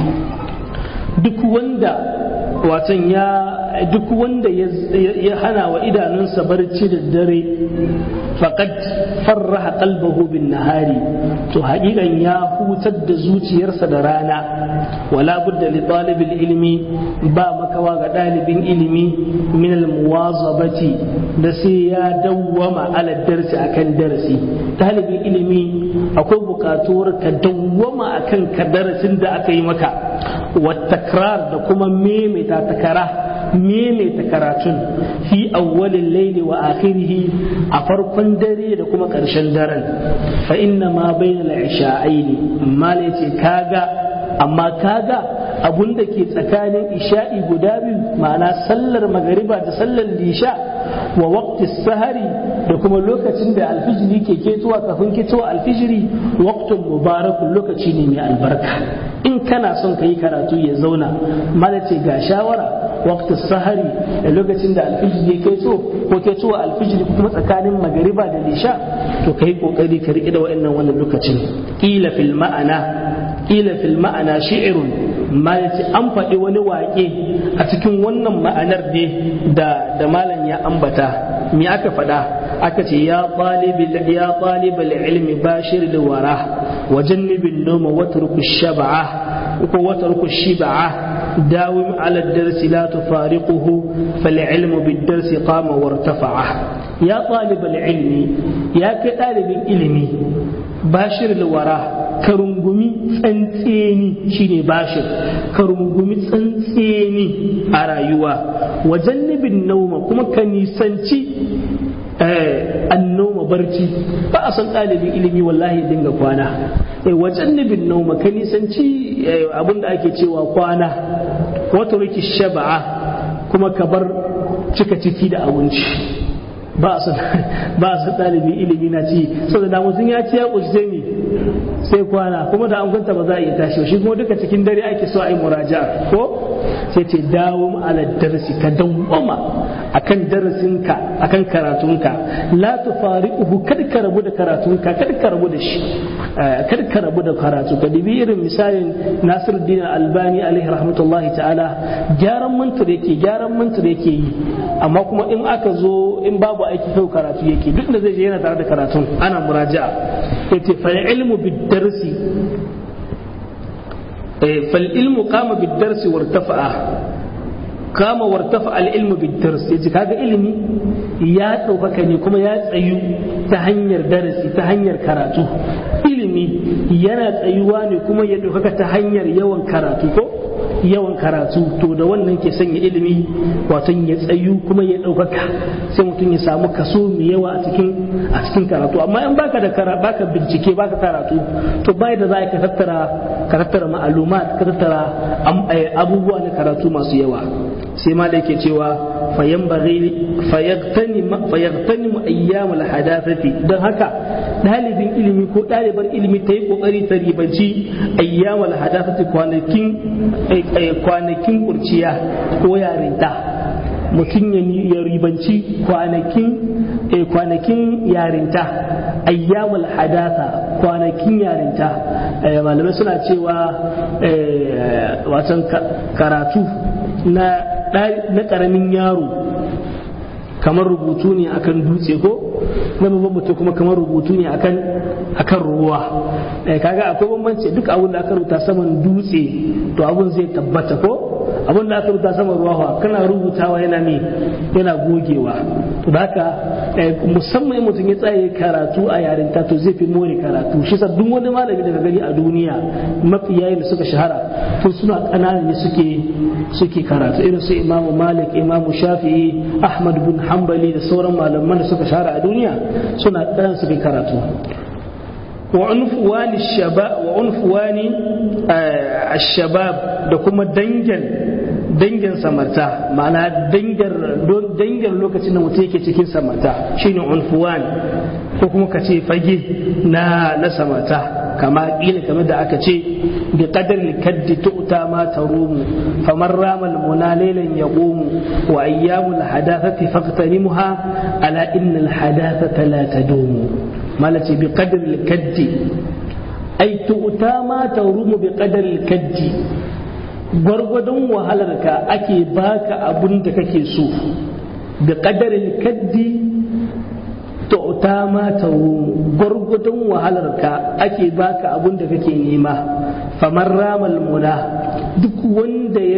duk wanda watan ya duk wanda ya hana wa idanunsa barci da dare faqad farraha qalbahu bin nahari to haƙiƙan ya hutar da zuciyarsa da rana wala budda li talibil ilmi ba makawa ga ɗalibin ilimi min al muwazabati da sai ya dawwama ala darsi akan darasi ɗalibin ilimi akwai buƙatuwar ka dawwama akan ka darasin da aka yi maka والتكرار da kuma maimaita takara maimaita karatun fi awwalin laili wa akhirihi a farkon dare da kuma ƙarshen daren fa inna ma bainal isha'aini mala ce kaga amma kaga abun da ke tsakanin isha'i guda biyu ma'ana sallar magariba da sallar lisha wa waqti sahari da kuma lokacin da alfijiri ke ketowa kafin ketowa alfijiri waqtun mubarakun lokaci ne mai albarka in kana son ka yi karatu ya zauna mala ce ga shawara waqti sahari da lokacin da alfijiri ke keto ko ketowa alfijiri kuma tsakanin magariba da lisha to kai kokari ka riƙe da wa'annan wannan lokacin kila fil ma'ana kila fil ma'ana shi'irun ma yace an faɗi wani waƙe a cikin wannan ma'anar ne da da malam ya ambata me aka faɗa aka ce ya ɗalibul ya ɗalibul ilmi bashir da wara wa jannibin noma watruku shab'a ko watruku shib'a داوم على الدرس لا تفارقه فالعلم بالدرس قام وارتفع يا طالب العلم يا كطالب العلم باشر الوراه ka rungumi tsantseni shine bashir ka rungumi tsantseni a rayuwa wajen nibin nauma kuma ka nisanci annoma barci ba a san ɗalibin ilimi wallahi ya dinga kwana wajen nibin nauma ka nisanci abin da ake cewa kwana wata riki shaba'a kuma ka bar cika ciki da abinci ba a san ba a san ɗalibin ilimi na ci saboda da mutum ya ci ya ƙushi sai me sai kwana kuma da an kwanta ba za a iya tashi shi kuma duka cikin dare ake so a yi muraja ko sai ce dawo ala darasi ka dawwama akan darasinka akan karatunka la tufariquhu kad ka rabu da karatunka kad ka rabu da shi kad ka rabu da karatu ka dibi irin misalin Nasiruddin Albani alaihi rahmatullahi ta'ala gyaran mantar yake gyaran mantar yake yi amma kuma in aka zo in babu aiki kai karatu yake duk da zai je yana tare da karatun ana muraja'a yace fa ilmu bid darsi fal ilmu qama bid darsi wartafa'a kama wartafa al-ilmu bid-dars yaji kaga ilimi ya ɗaukaka ne kuma ya tsayu ta hanyar darasi ta hanyar karatu ilimi yana tsayuwa ne kuma ya ɗaukaka ta hanyar yawan karatu ko yawan karatu to da wannan ke sanya ilimi wato ya tsayu kuma ya ɗaukaka sai mutum ya samu kaso mai yawa a cikin a cikin karatu amma in baka da kara baka bincike baka karatu to bai da za ka tattara ka tattara ma'alumat ka tattara abubuwa na karatu masu yawa sai ma da yake cewa fayaktani mu ayyamul hadathati don haka ɗalibin ilimi ko ɗalibar ilimi ta yi ƙoƙari ta ribanci ayyamul hadathati kwanakin kwanakin kurciya ko yarinta mutum ya ribanci kwanakin kwanakin yarinta ayyamul hadatha kwanakin yarinta malamai suna cewa wasan karatu na ƙaramin yaro kamar rubutu ne akan dutse ko na babban mutum kuma kamar rubutu ne akan akan ruwa kaga akwai bambanci duk abin da aka rubuta saman dutse to abun zai tabbata ko abin da aka rubuta saman ruwa kana rubutawa yana ne yana gogewa to da haka musamman mutum ya tsaye karatu a yarinta to zai fi more karatu shi sa duk wani malami daga gani a duniya mafi yayin da suka shahara to suna ƙananan ne suke suke karatu irin su imamu malik imamu shafi'i ahmad bin hanbali da sauran malaman da suka shahara a duniya suna ɗan suke karatu وعنفوان الشباب وعنفوان الشباب da kuma dangin dangin samarta ma'ana dangin lokacin da mutum yake cikin samarta shine unfuwan ko kuma ka ce fage na na samarta kama kila kamar da aka ce bi qadar kaddi tu'ta ma tarumu faman ramal muna laylan yaqumu wa ayyamul hadathati faqtanimuha ala innal hadathata la tadumu malace bi qadar kaddi ai tu'ta ma tarumu bi qadar kaddi gwargwadon wahalarka ake baka abun da kake so bi qadarin kaddi tu'ta ma tarumu gwargwadon wahalarka ake baka abun da kake nema famar ramal muna duk wanda ya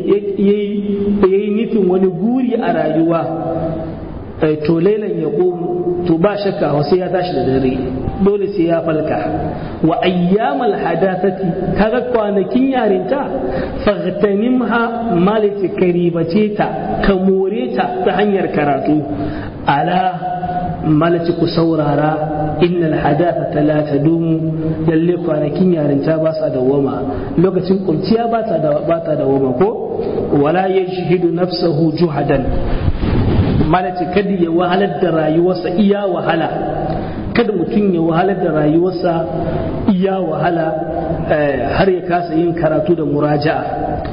yi nufin wani guri a rayuwa to lailan ya to ba shakka sai ya tashi da dare dole sai ya falka wa ayyamal hadathati kaga kwanakin yarinta faghtanimha malati karibace ta ka more ta ta hanyar karatu ala malaci ku saurara innal hadathata la tadumu lalle kwanakin yarinta ba sa dawama lokacin kurciya ba ta da ba ta dawama ko wala yashhidu nafsahu juhadan malaci kada ya wahalar da rayuwarsa iya wahala kada mutum ya wahalar da rayuwarsa iya wahala har ya kasa yin karatu da muraja'a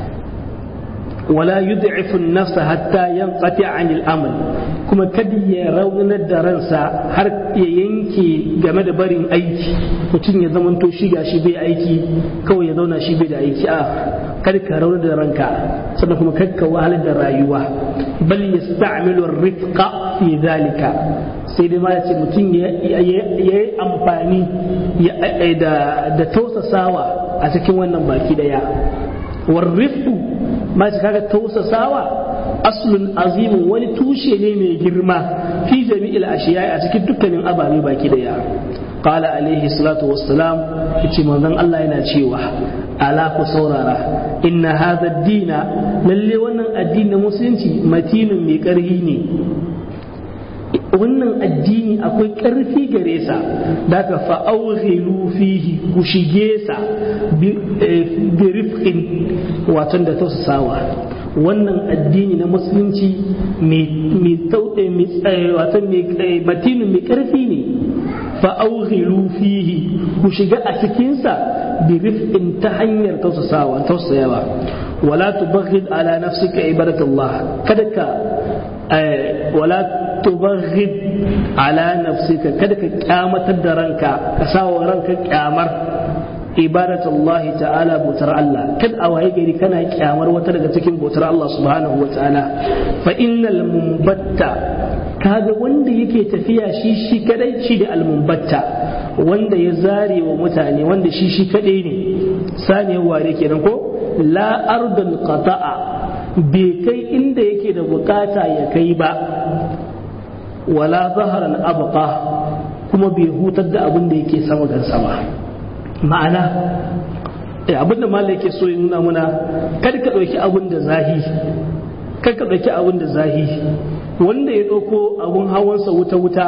wala yud'ifu an-nafsa hatta yanqati 'anil amal kuma kada ya raunar da ransa har ya yanke game da barin aiki mutum ya zamanto shi ga shi bai aiki kawai ya zauna shi bai da aiki a kada ka raunar da ranka sannan kuma kada ka wahalar da rayuwa bal yasta'milu ar-rifqa fi dhalika sai dai ma ya ce mutum ya yi amfani da tausasawa a cikin wannan baki daya warrifku ma ce kaga tausasawa aslun azimin wani tushe ne mai girma fi jami'il ashiya a cikin dukkanin ababe baki daya qala alaihi salatu wassalam yace manzon Allah yana cewa ala ku saurara inna hadha ad-dina lalle wannan addinin musulunci matinin mai karhi ne wannan addini akwai ƙarfi gare sa da ka fa'aughilu fihi ku shige sa bi rifqin watan da tausasawa wannan addini na musulunci mai matinin mai ƙarfi ne fa'aughilu fihi ku shiga a cikinsa bi rifqin ta hanyar tausasawa tausayawa wala tubaghid ala nafsika ibadatullah kada ka wala tubaghid ala nafsika kada ka kyamatar da ranka ka sawa ranka kyamar ibadatullah ta'ala bautar Allah kad a waye gari kana kyamar wata daga cikin bautar Allah subhanahu wa ta'ala fa innal mumbatta kaga wanda yake tafiya shi shi kadai shi da almumbatta wanda ya zare wa mutane wanda shi shi kadai ne saniyar ware kenan ko la ardul qata'a bai kai inda yake da bukata ya kai ba wala zaharan abqa kuma bai hutar da abin da yake sama gan sama ma'ana abin da malai yake so ya nuna muna kada ka ɗauki abin da zahi kada ka ɗauki abin da zahi wanda ya ɗauko abin hawansa wuta-wuta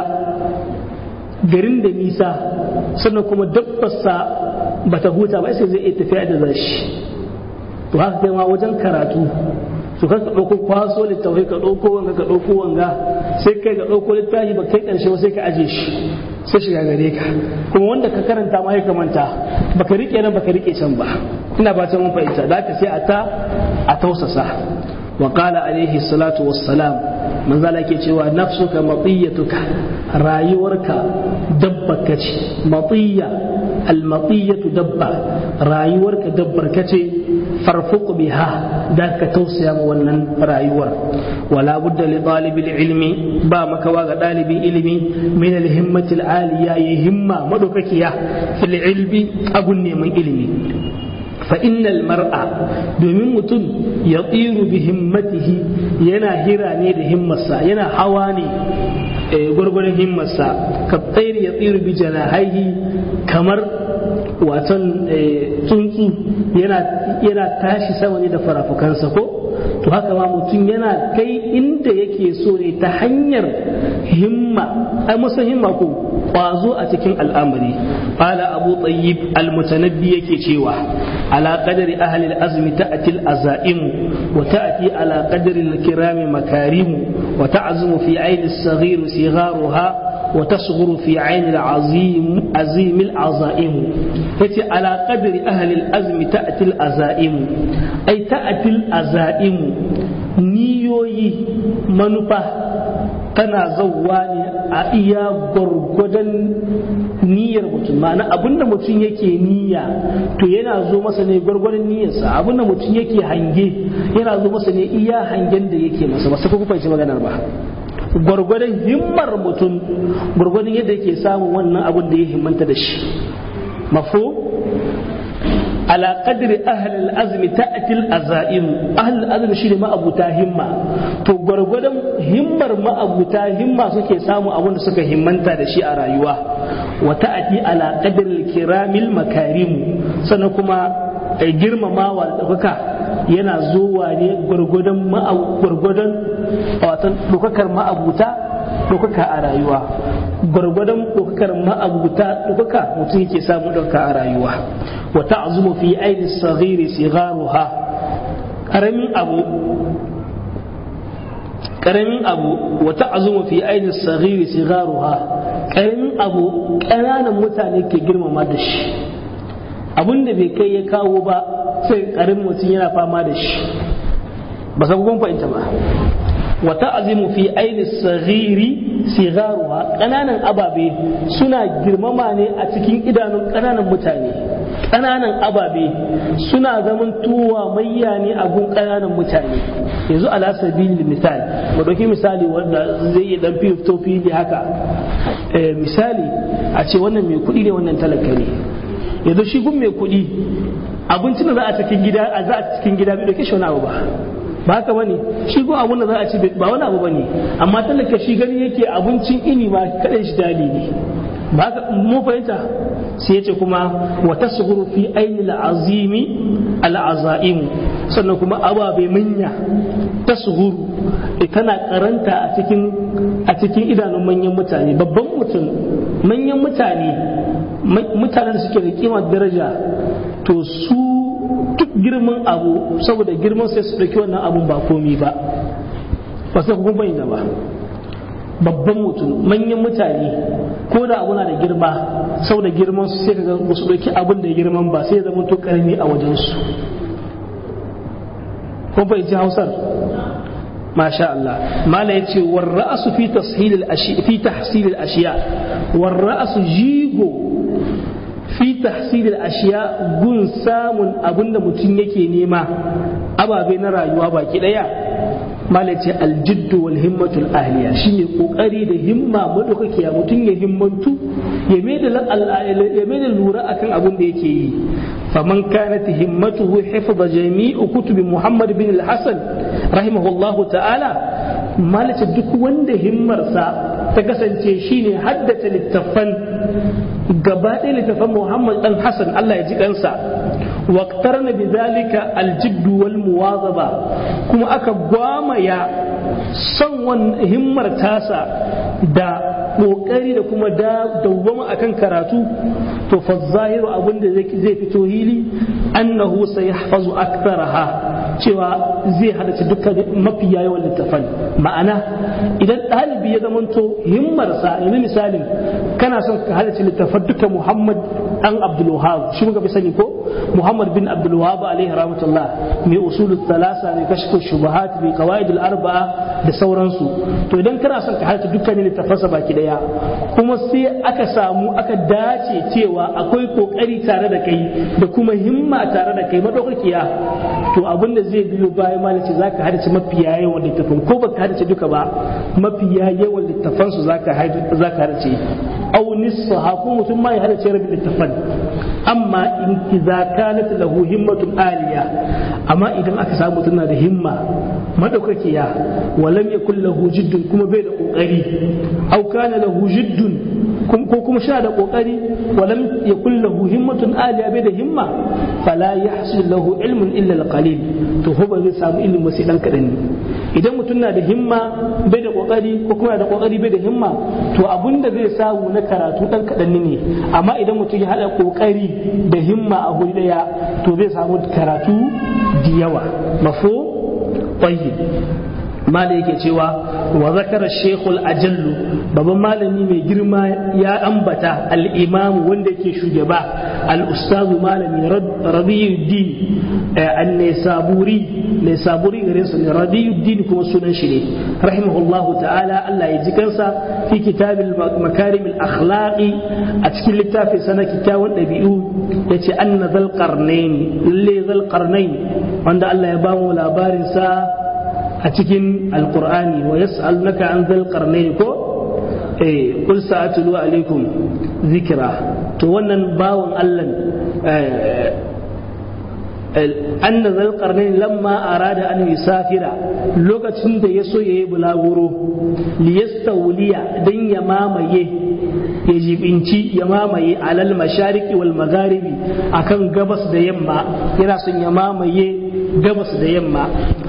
garin da nisa sannan kuma dabbarsa bata huta ba sai zai iya tafiya da zashi to haka kai ma wajen karatu to ka ka ɗauko kwaso littafai ka ɗauko wanga ka ɗauko wanga sai kai ka ɗauko littafi ba kai ƙarshe ba sai ka aje shi sai shiga gare ka kuma wanda ka karanta ma ya kamanta baka rike nan baka rike can ba ina ba mun fahimta da ka sai a ta a tausasa wa qala alaihi salatu wassalam manzo Allah ke cewa nafsuka matiyatuka rayuwarka dabba kace matiya almatiyatu dabba rayuwarka dabbar kace farfuq biha da ka tausaya ma wannan rayuwar wala budda li talibil ilmi ba makawa ga dalibin ilimi min alhimmati alaliya ya himma madaukakiya fil ilmi abun neman ilimi fa innal mar'a domin mutum ya tsiru bi himmatihi yana hira ne da himmarsa yana hawa ne gwargwaron himmarsa ka tsairi ya tsiru bi janahaihi kamar watan tsuntsu yana tashi sama ne da farafukansa ko to haka ma mutum yana kai inda yake so ne ta hanyar himma ai musa himma ko kwazo a cikin al'amari qala abu tayyib al-mutanabbi yake cewa ala qadari ahli al-azmi ta'ti al-azaim wa ta'ti ala qadari al-kirami makarim wa ta'zumu fi 'ayn as-saghir sigharuha وتصغر في عين العظيم عظيم العظائم فتي على قدر أهل الأزم تأتي الأزائم أي تأتي الأزائم نيوي منفى tana zauwa ne a iya gwargwadon niyyar mutum ma'ana abinda mutum yake niyya to yana zo masa ne gwargwadon niyyarsa abinda mutum yake hange yana zo masa ne iya hangen da yake masa ba sai ku fahimci maganar ba gwargwadon himmar mutum gwargwadon yadda yake samun wannan abin da ya himmanta da shi mafu ala qadri ahli al-azmi ta'ti al-azaim ahli al-azmi shine ma'abuta himma to gwargwadon himmar ma'abuta himma suke samu abin da suka himmanta da shi a rayuwa wa ta'ti ala qadri al-kiramil makarim sannan kuma girmamawa da ɗaukaka yana zuwa ne gwargwadon gwargwadon watan ɗaukakar ma'abuta ɗaukaka a rayuwa gwargwadon ɗaukakar ma'abuta ɗaukaka mutum yake samu ɗaukaka a rayuwa wa ta'zumu fi aini saghiri sigharuha karamin abu karamin abu wa ta'zumu fi aini saghiri sigharuha karamin abu ƙananan mutane ke girmama da shi abin da bai kai ya kawo ba sai karin mutum yana fama da shi ba sa kun fahimta ba wa ta'zimu fi aini saghiri sigaruha kananan ababe suna girmama ne a cikin idanun kananan mutane kananan ababe suna zaman tuwa mayya ne a gun kananan mutane yanzu ala sabili misali mu dauki misali wanda zai iya dan fito fili haka misali a ce wannan mai kuɗi ne wannan talaka ne yanzu shi gun mai kuɗi abincin da za a cikin gida a za a cikin gida bai dauke shi wani abu ba ba haka bane shi gun abun da za a ci ba wani abu bane amma talaka shi gani yake abincin ini ma kadan shi dali ne ba haka mu fahimta sai yace kuma wa tasghuru fi ayni al-azimi al-azaim sannan kuma ababe manya ta suhuru tana karanta a cikin a cikin idanun manyan mutane babban mutum manyan mutane mutanen da suke da kima daraja to su duk girman abu saboda girman sai su ɗauki wannan abun ba komi ba ba sai kuma bayyana ba babban mutum manyan mutane ko da abu na da girma saboda girman su sai kaga su ɗauki abin da girman ba sai ya zama to karami a wajensu kun fahimci hausar masha Allah mala ya ce war ra'asu fi tashil al-ashiya fi tahsil al-ashiya war ra'asu jigo fi tahsil al-ashiya gun samun abinda mutum yake nema ababe na rayuwa baki daya mala ce aljiddu wal himmatul ahliya shine kokari da himma madaukakiya mutum ya himmantu ya mai da lura akan abin da yake yi فمن كانت همته حفظ جميع كتب محمد بن الحسن رحمه الله تعالى مالك duk wanda himmarsa ta kasance shine haddace littafan gaba ɗaya littafan Muhammad dan Hassan Allah ya ji kansa waqtarna bidhalika aljidd wal muwazaba kuma aka gwamaya son wannan himmar tasa da kokari da kuma dawwama akan karatu to fa zahiru abin da zai fito hili annahu sayahfazu aktharaha cewa zai hadace dukkan mafiya yawan littafan ma'ana idan ɗalibi ya zamanto himmarsa yanzu misalin kana son ka hadace littafan duka Muhammad dan Abdul Wahhab shi muka fi sani ko Muhammad bin Abdul Wahhab alaihi rahmatullah mai usulul thalasa mai kashfu shubuhat mai qawaidul arba'a da sauransu to idan kana son ka hadace dukkanin littafansa baki daya kuma sai aka samu aka dace cewa akwai kokari tare da kai da kuma himma tare da kai madaukakiya to abin da zai biyo bayan malaci zaka hadace mafiya yawan littafan ko baka hadace duka ba mafiya yawan littafan su zaka zaka hadace aw nisfaha ko mutum ma ya hadace rabin littafan amma in idza kanat lahu himmatun aliya amma idan aka samu mutum na da himma madaukakiya walam yakul lahu jiddun kuma bai da kokari aw kana lahu jiddun ko kuma sha da kokari walam yakul lahu himmatun aliya bai da himma fala yahsul lahu ilmun illa alqalil to ho ba zai samu ilimi sai dan kadan ne idan mutum na da himma bai da kokari ko kuma da kokari bai da himma to abinda zai samu na karatu dan kadan ne amma idan mutum ya hada kokari da himma a guri daya to zai samu karatu da yawa mafo tayyib mala yake cewa wa zakara shekul ajallu babban malami mai girma ya ambata al-imam wanda yake shugaba al-ustazu malami radiyuddin an-nisaburi nisaburi gare su ne radiyuddin kuma sunan shi ne rahimahullahu ta'ala Allah ya ji kansa fi kitabil makarim al-akhlaqi a cikin littafin sana kitawan dabi'u yace anna zal qarnain lalle zal qarnain wanda Allah ya ba mu labarin sa a cikin alkur'ani wa yas'alunaka an zal qarnayn ko eh qul sa'atlu alaikum zikra to wannan bawon Allah أن ذا القرنين لما أراد أن يسافر لوكة يسو يبلغورو ليستولي دين يمامي يجب انتي يمامي على المشارق والمغارب أكن قبس دا يما يناسن يمامي قبس دا يما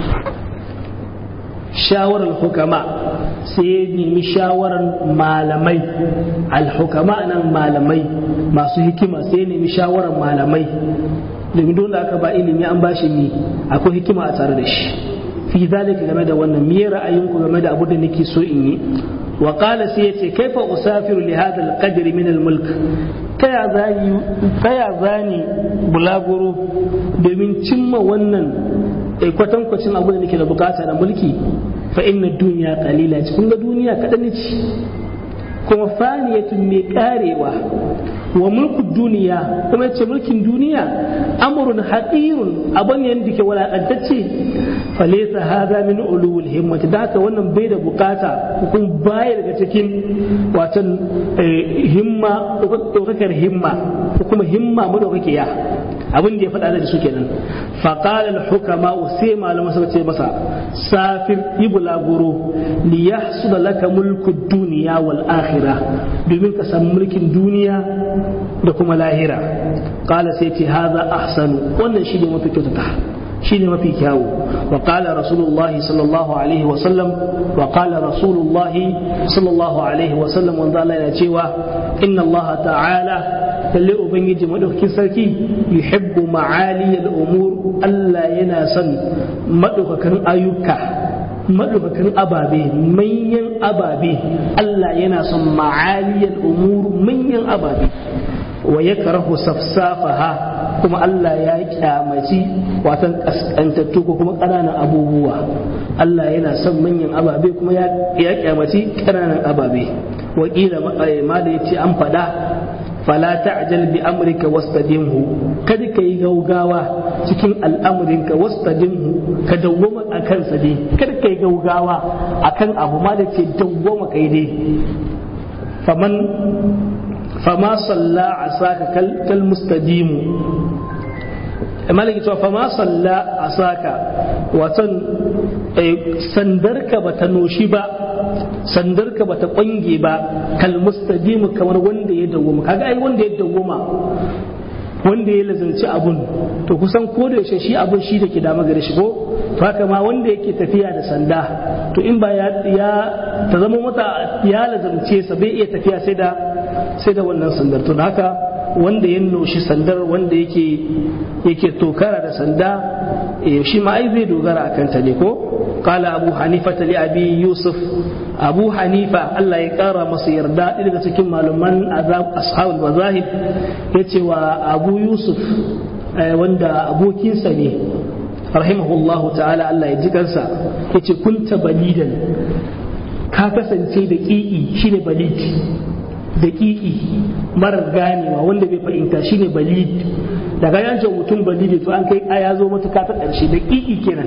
shawarar hukama sai ya nemi shawarar malamai alhukama nan malamai masu hikima sai ya nemi shawarar malamai domin dole aka ba ilimi an bashi ni akwai hikima a tare da shi fi zalika game da wannan me ra'ayinku game da abu da nake so in yi wa qala sai yace kaifa usafiru li hadha al-qadr min al-mulk kaya zani kaya zani bulaguro domin cimma wannan kwatankwacin abu da nake da bukata da mulki fa inna duniya qalila ce kun ga duniya kadan ce kuma faniyatun mai karewa wa mulku duniya kuma yace mulkin duniya amrun haqirun abun yanda ke walakantacce falaysa hadha min ulul himmati da haka wannan bai da bukata kun baya daga cikin watan himma ɗaukakar himma ko kuma himma madaukakiya abin da ya faɗa da su kenan faqala al-hukama sai malama suka ce masa safir ibulaguro li yahsula laka mulku dunya wal akhirah domin ka san mulkin duniya da kuma lahira qala sai ce hadha ahsanu wannan shi ne mafi kyautata shine mafi kyawu wa qala rasulullahi sallallahu alaihi wa sallam wa qala rasulullahi sallallahu alaihi wa sallam wanda Allah yana cewa inna Allah ta'ala lalle ubangiji madaukakin sarki yuhibbu ma'ali al-umur Allah yana son madaukakan ayyuka madaukakan ababe manyan ababe Allah yana son ma'ali al-umur manyan ababe wa yakrahu safsafaha kuma Allah ya kyamaci watan kaskantattu ko kuma ƙananan abubuwa Allah yana son manyan ababe kuma ya kyamaci ƙananan ababe wakila ma da yace an faɗa fala ta'jal bi amrika wastadimhu kada ka yi gaugawa cikin al'amurinka wastadimhu ka dawwama a kansa dai kada ka yi gaugawa akan abu ma da ce dawwama kai dai faman fama salla asaka kal mustadimu malaki cewa fama salla asaka watan sandarka bata noshi ba sandarka bata kwange ba kal mustadimu kamar wanda ya dawwama kaga ai wanda ya dawwama wanda ya lazanci abun to kusan ko da yaushe shi abun shi da ke dama gare shi ko to haka ma wanda yake tafiya da sanda to in ba ya ta zama mata ya lazance sa bai iya tafiya sai da sai da wannan sandar to haka wanda ya noshi sandar wanda yake yake tokara da sanda shi ma ai zai dogara akan ta ne ko qala abu hanifa li abi yusuf abu hanifa Allah ya kara masa yarda daga cikin malaman azab ashabul mazahib yace wa abu yusuf wanda abokinsa ne rahimahullahu ta'ala Allah ya ji kansa yace kunta balidan ka kasance da ƙi'i shine balid da ƙi'i marar ganewa wanda bai fahimta shine balid daga yanke mutum balidi to an kai aya zo matuka ta ƙarshe da ƙi'i kenan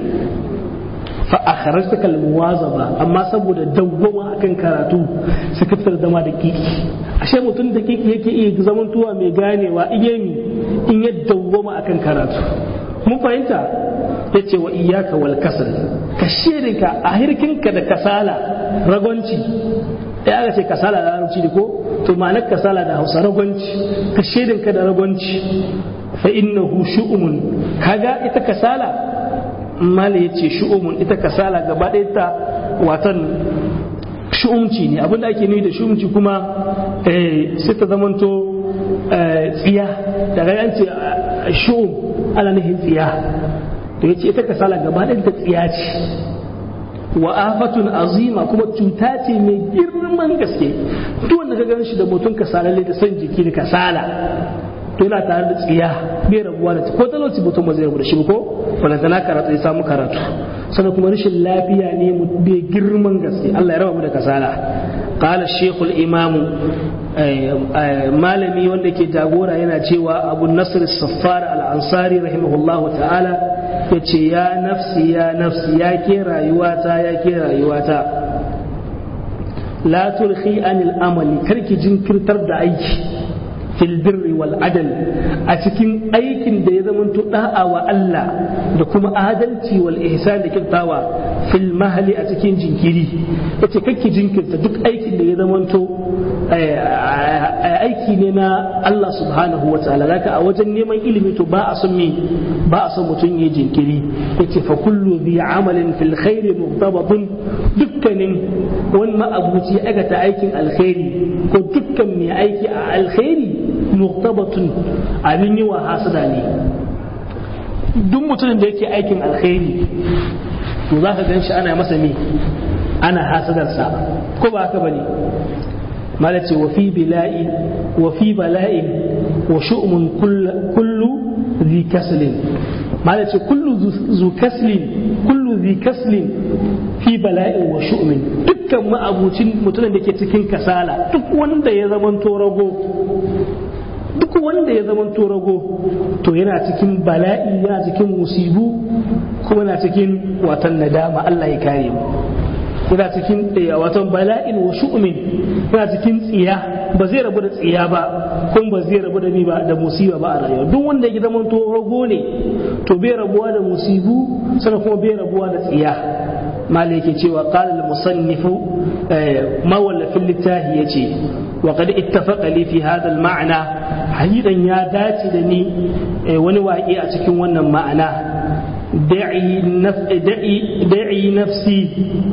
fa akhrajta kal muwazaba amma saboda dawwama akan karatu suka fitar da ma da ƙi'i ashe mutum da ƙi'i yake iya zamantuwa mai ganewa iyemi in ya dawwama akan karatu mun fahimta yace wa iyyaka wal kasal ka shirinka a hirkinka da kasala ragonci ya aka ce kasala da larabci da ko to ma'anar kasala da hausa ragonci ka shirinka da ragonci fa innahu shu'umun kaga ita kasala mala yace shu'umun ita kasala gaba ɗaya ta watan shu'umci ne abinda ake nufi da shu'umci kuma sai ta zamanto tsiya daga yance shu'um ana nufin tsiya to yace ita kasala gaba ɗaya ta tsiya ce wa afatun azima kuma cuta ce mai girman gaske duk wanda ka gan shi da mutum kasalalle da son jiki da kasala to yana tare da tsiya bai rabuwa da ko talauci mutum ba zai rabu da shi ko wanda tana karatu ya samu karatu sannan kuma rashin lafiya ne bai girman gaske Allah ya raba mu da kasala qala shaykhul imamu malami wanda ke jagora yana cewa abu nasr saffar al-ansari rahimahullahu ta'ala ya ce ya nafsi ya nafsi ya ke rayuwata ya ke rayuwata la turhi anil amali karki jinkirtar da aiki fil birri wal adal a cikin aikin da ya zamanto da'a wa Allah da kuma adalci wal ihsan da kirtawa fil mahali a cikin jinkiri yace kakki jinkirta duk aikin da ya zamanto aiki ne na Allah subhanahu wa ta'ala zaka a wajen neman ilimi to ba a son me ba a son mutum ya jinkiri yace fa kullu bi amalin fil khairi muhtabatun dukkanin wani ma'abuci aikata aikin alkhairi ko dukkan mai aiki a alkhairi muhtabatun abin yi wa hasada ne duk mutumin da yake aikin alkhairi to za ka gan shi ana masa me ana hasadarsa ko ba haka bane malace wa fi bila'i wa fi bala'in wa shu'mun kullu zi kaslin malace kullu zu kaslin kullu zi kaslin fi bala'in wa shu'min dukkan ma'abucin mutumin da ke cikin kasala duk wanda ya zamanto rago duk wanda ya zamanto rago to yana cikin bala'i yana cikin musibu kuma yana cikin watan nadama Allah ya kare mu yana cikin watan bala'in wa shu'min yana cikin tsiya ba zai rabu da tsiya ba kuma ba zai rabu da ni ba da musiba ba a rayuwa duk wanda ya zama to rago ne to bai rabuwa da musibu sannan kuma bai rabuwa da tsiya malai yake cewa qala al-musannifu mawallafin littafi yace wa qad ittafaqa li fi hadha al-ma'na hadidan ya dace da ni wani waƙe a cikin wannan ma'ana دعي, نف... دعي, دعي نفسي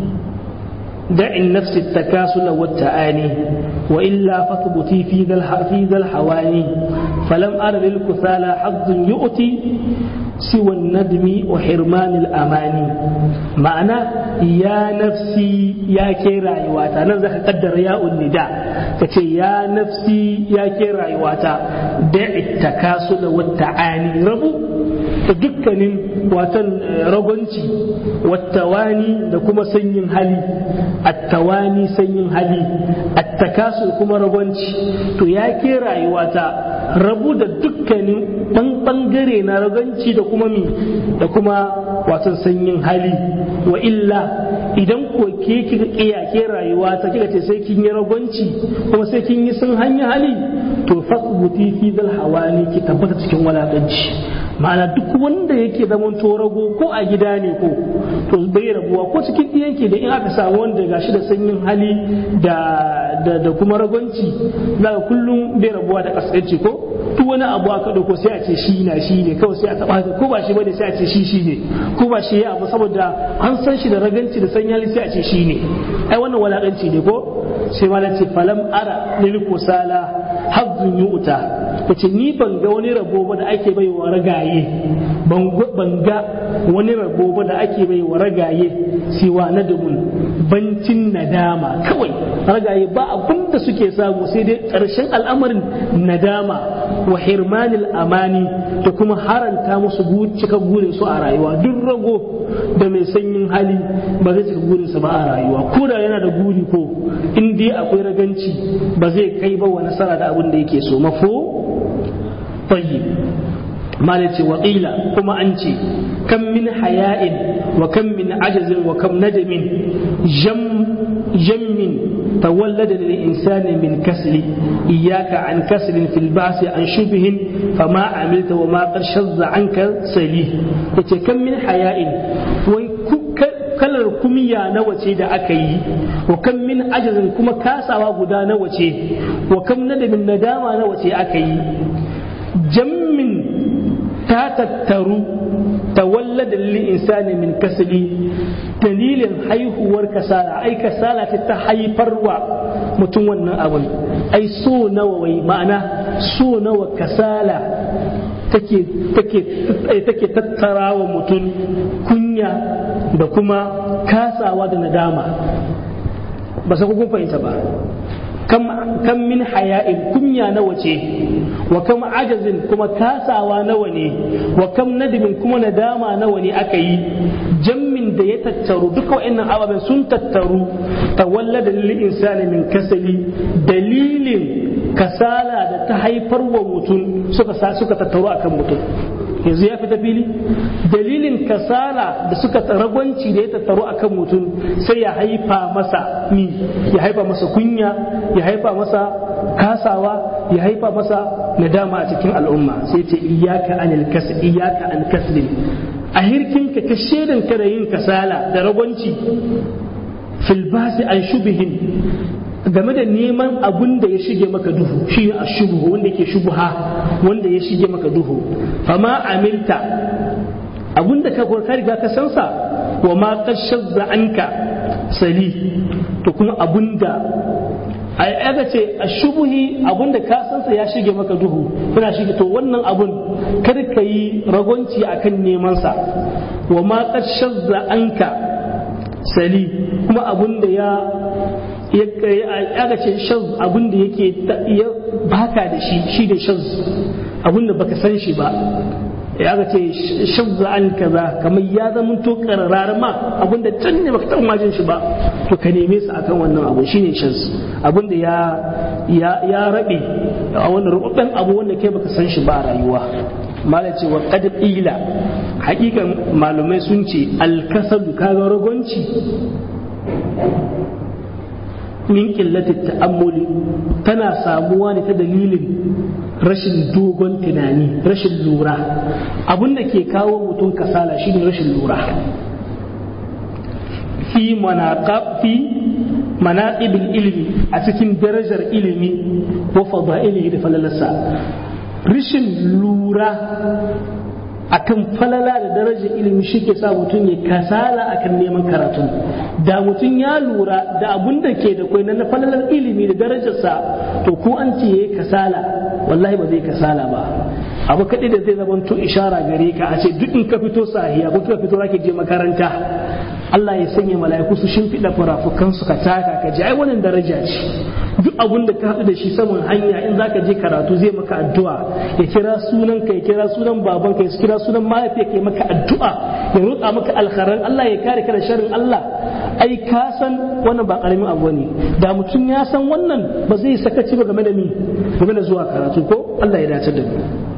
دع النفس التكاسل والتعاني وإلا فاثبتي في ذا في ذا الحواني فلم أر للكسالى حظ يؤتي سوى الندم وحرمان الأماني معنى يا نفسي يا كيرا يواتا نزل قدر يا النداء كتي يا نفسي يا كيرا يواتا دع التكاسل والتعاني ربو dukkanin watan ragonci wattawani da kuma sanyin hali attawani sanyin hali attakasu kuma ragonci to ya ke rayuwata rabu da dukkanin ɗan ɓangare na ragonci da kuma mi da kuma watan sanyin hali wa illa idan ko ke kika kiyake rayuwa ta kika ce sai kin yi ragonci kuma sai kin yi sun hanya hali to fasbuti fi zal hawani ki tabbata cikin walakanci ma'ana duk wanda yake zaman rago ko a gida ne ko to bai rabuwa ko cikin ɗiyanki da in aka samu wanda gashi da sanyin hali da da kuma ragonci za ka kullum bai rabuwa da kasance ko duk wani abu aka dauko sai a ce shi na shi ne kawai sai a taba ko ba shi bane sai a ce shi shi ne ko ba shi ya abu saboda an san shi da raganci da sanyin hali sai a ce shi ne ai wannan walakanci ne ko sai ma ce falam ara lil kusala hazzun yu'ta kace ni ban ga wani rabo ba da ake bai wa ragaye ban ga wani rabo ba da ake bai wa ragaye siwa nadamun bancin nadama kawai ragaye ba abin da suke samu sai dai ƙarshen al'amarin nadama wa hirmanil amani da kuma haranta musu cika burin su a rayuwa duk rago da mai sanyin hali ba zai cika burinsa ba a rayuwa ko da yana da guri ko in dai akwai raganci ba zai kai ba wa nasara da abin da yake so mafo tayyib malaci wa qila kuma an ce kam min haya'in wa kam min ajazin wa kam nadamin jam jammin تولد للإنسان من كسل إياك عن كسل في البعث عن شبه فما عملت وما قد شذ عنك سليه كم من حياء kalar kumiya nawa ce da aka yi wa kan min ajazin kuma kasawa guda nawa ce wa kam nadamin nadama nawa ce aka yi jammin ta tattaru tawallada lil insani min kasli dalilin haihuwar kasala ai kasala ce ta haifarwa mutum wannan abin ai so nawa wai ma'ana so nawa kasala take take take tattarawa mutum kunya da kuma kasawa da nadama ba sa kun fahimta ba kam min haya'in kunya nawa ce wa kam ajazin kuma kasawa nawa ne wa kam nadimin kuma nadama nawa ne aka yi jammin da ya tattaru duka wa'annan ababen sun tattaru tawallada lil insani min kasali dalilin kasala da ta haifar wa mutum suka suka tattaru akan mutum yanzu ya fita fili dalilin kasala da suka ragwanci da ya tattaru akan mutum sai ya haifa masa ni ya haifa masa kunya ya haifa masa kasawa ya haifa masa nadama a cikin al'umma sai ce iyaka anil kasb iyaka an kasbin a hirkin ka ka shedan ka da yin kasala da ragwanci fil basi an shubihin game da neman abun da ya shige maka duhu shi ne ashubuhu wanda yake shubuha wanda ya shige maka duhu fama amilta abun da ka ka riga ka san sa wa ma qashazza anka sali to kuma abun da ai aka ce ashubuhi abun da ka san sa ya shige maka duhu kana shige to wannan abun kar ka yi ragonci akan neman sa wa ma qashazza anka sali kuma abun da ya aka ce shaz abin da yake baka da shi shi da shaz abin da baka san shi ba ya aka ce shaz an kaza kamar ya zama to kararar ma abin da can ne baka taɓa majin shi ba to ka neme su akan wannan abu shine shaz abin da ya ya ya rabe a wannan rubutun abu wanda kai baka san shi ba a rayuwa malai ce wa qad ila hakikan malumai sun ce alkasalu kaga ragonci min ƙillatin ta'ammuli tana samuwa ne ta dalilin rashin dogon tunani rashin lura abin da ke kawo mutum kasala shine rashin lura fi fi manaqibil ilmi a cikin darajar ilimi wa fadailihi da falalarsa rashin lura a akan falala da darajar ilimi shi ke sa mutum ya kasala akan neman karatu da mutum ya lura da abun da ke da kwai na falalar ilimi da darajarsa to ko an ce yayi kasala wallahi ba zai kasala ba abu kaɗai da zai zama to ishara gare ka a ce duk in ka fito sahiya ko ka fito zaki je makaranta Allah ya sanya mala'iku su shimfiɗa furafukan su ka taka ka ji ai wannan daraja ce duk abun da ka haɗu da shi saman hanya in zaka je karatu zai maka addu'a ya kira sunan ka ya kira sunan baban ka ya kira sunan mahaifiya ka ya maka addu'a ya roƙa maka alkharan Allah ya kare ka da sharrin Allah ai ka san wannan ba karamin abu ne da mutum ya san wannan ba zai sakaci ba game da ni game da zuwa karatu ko Allah ya dace da mu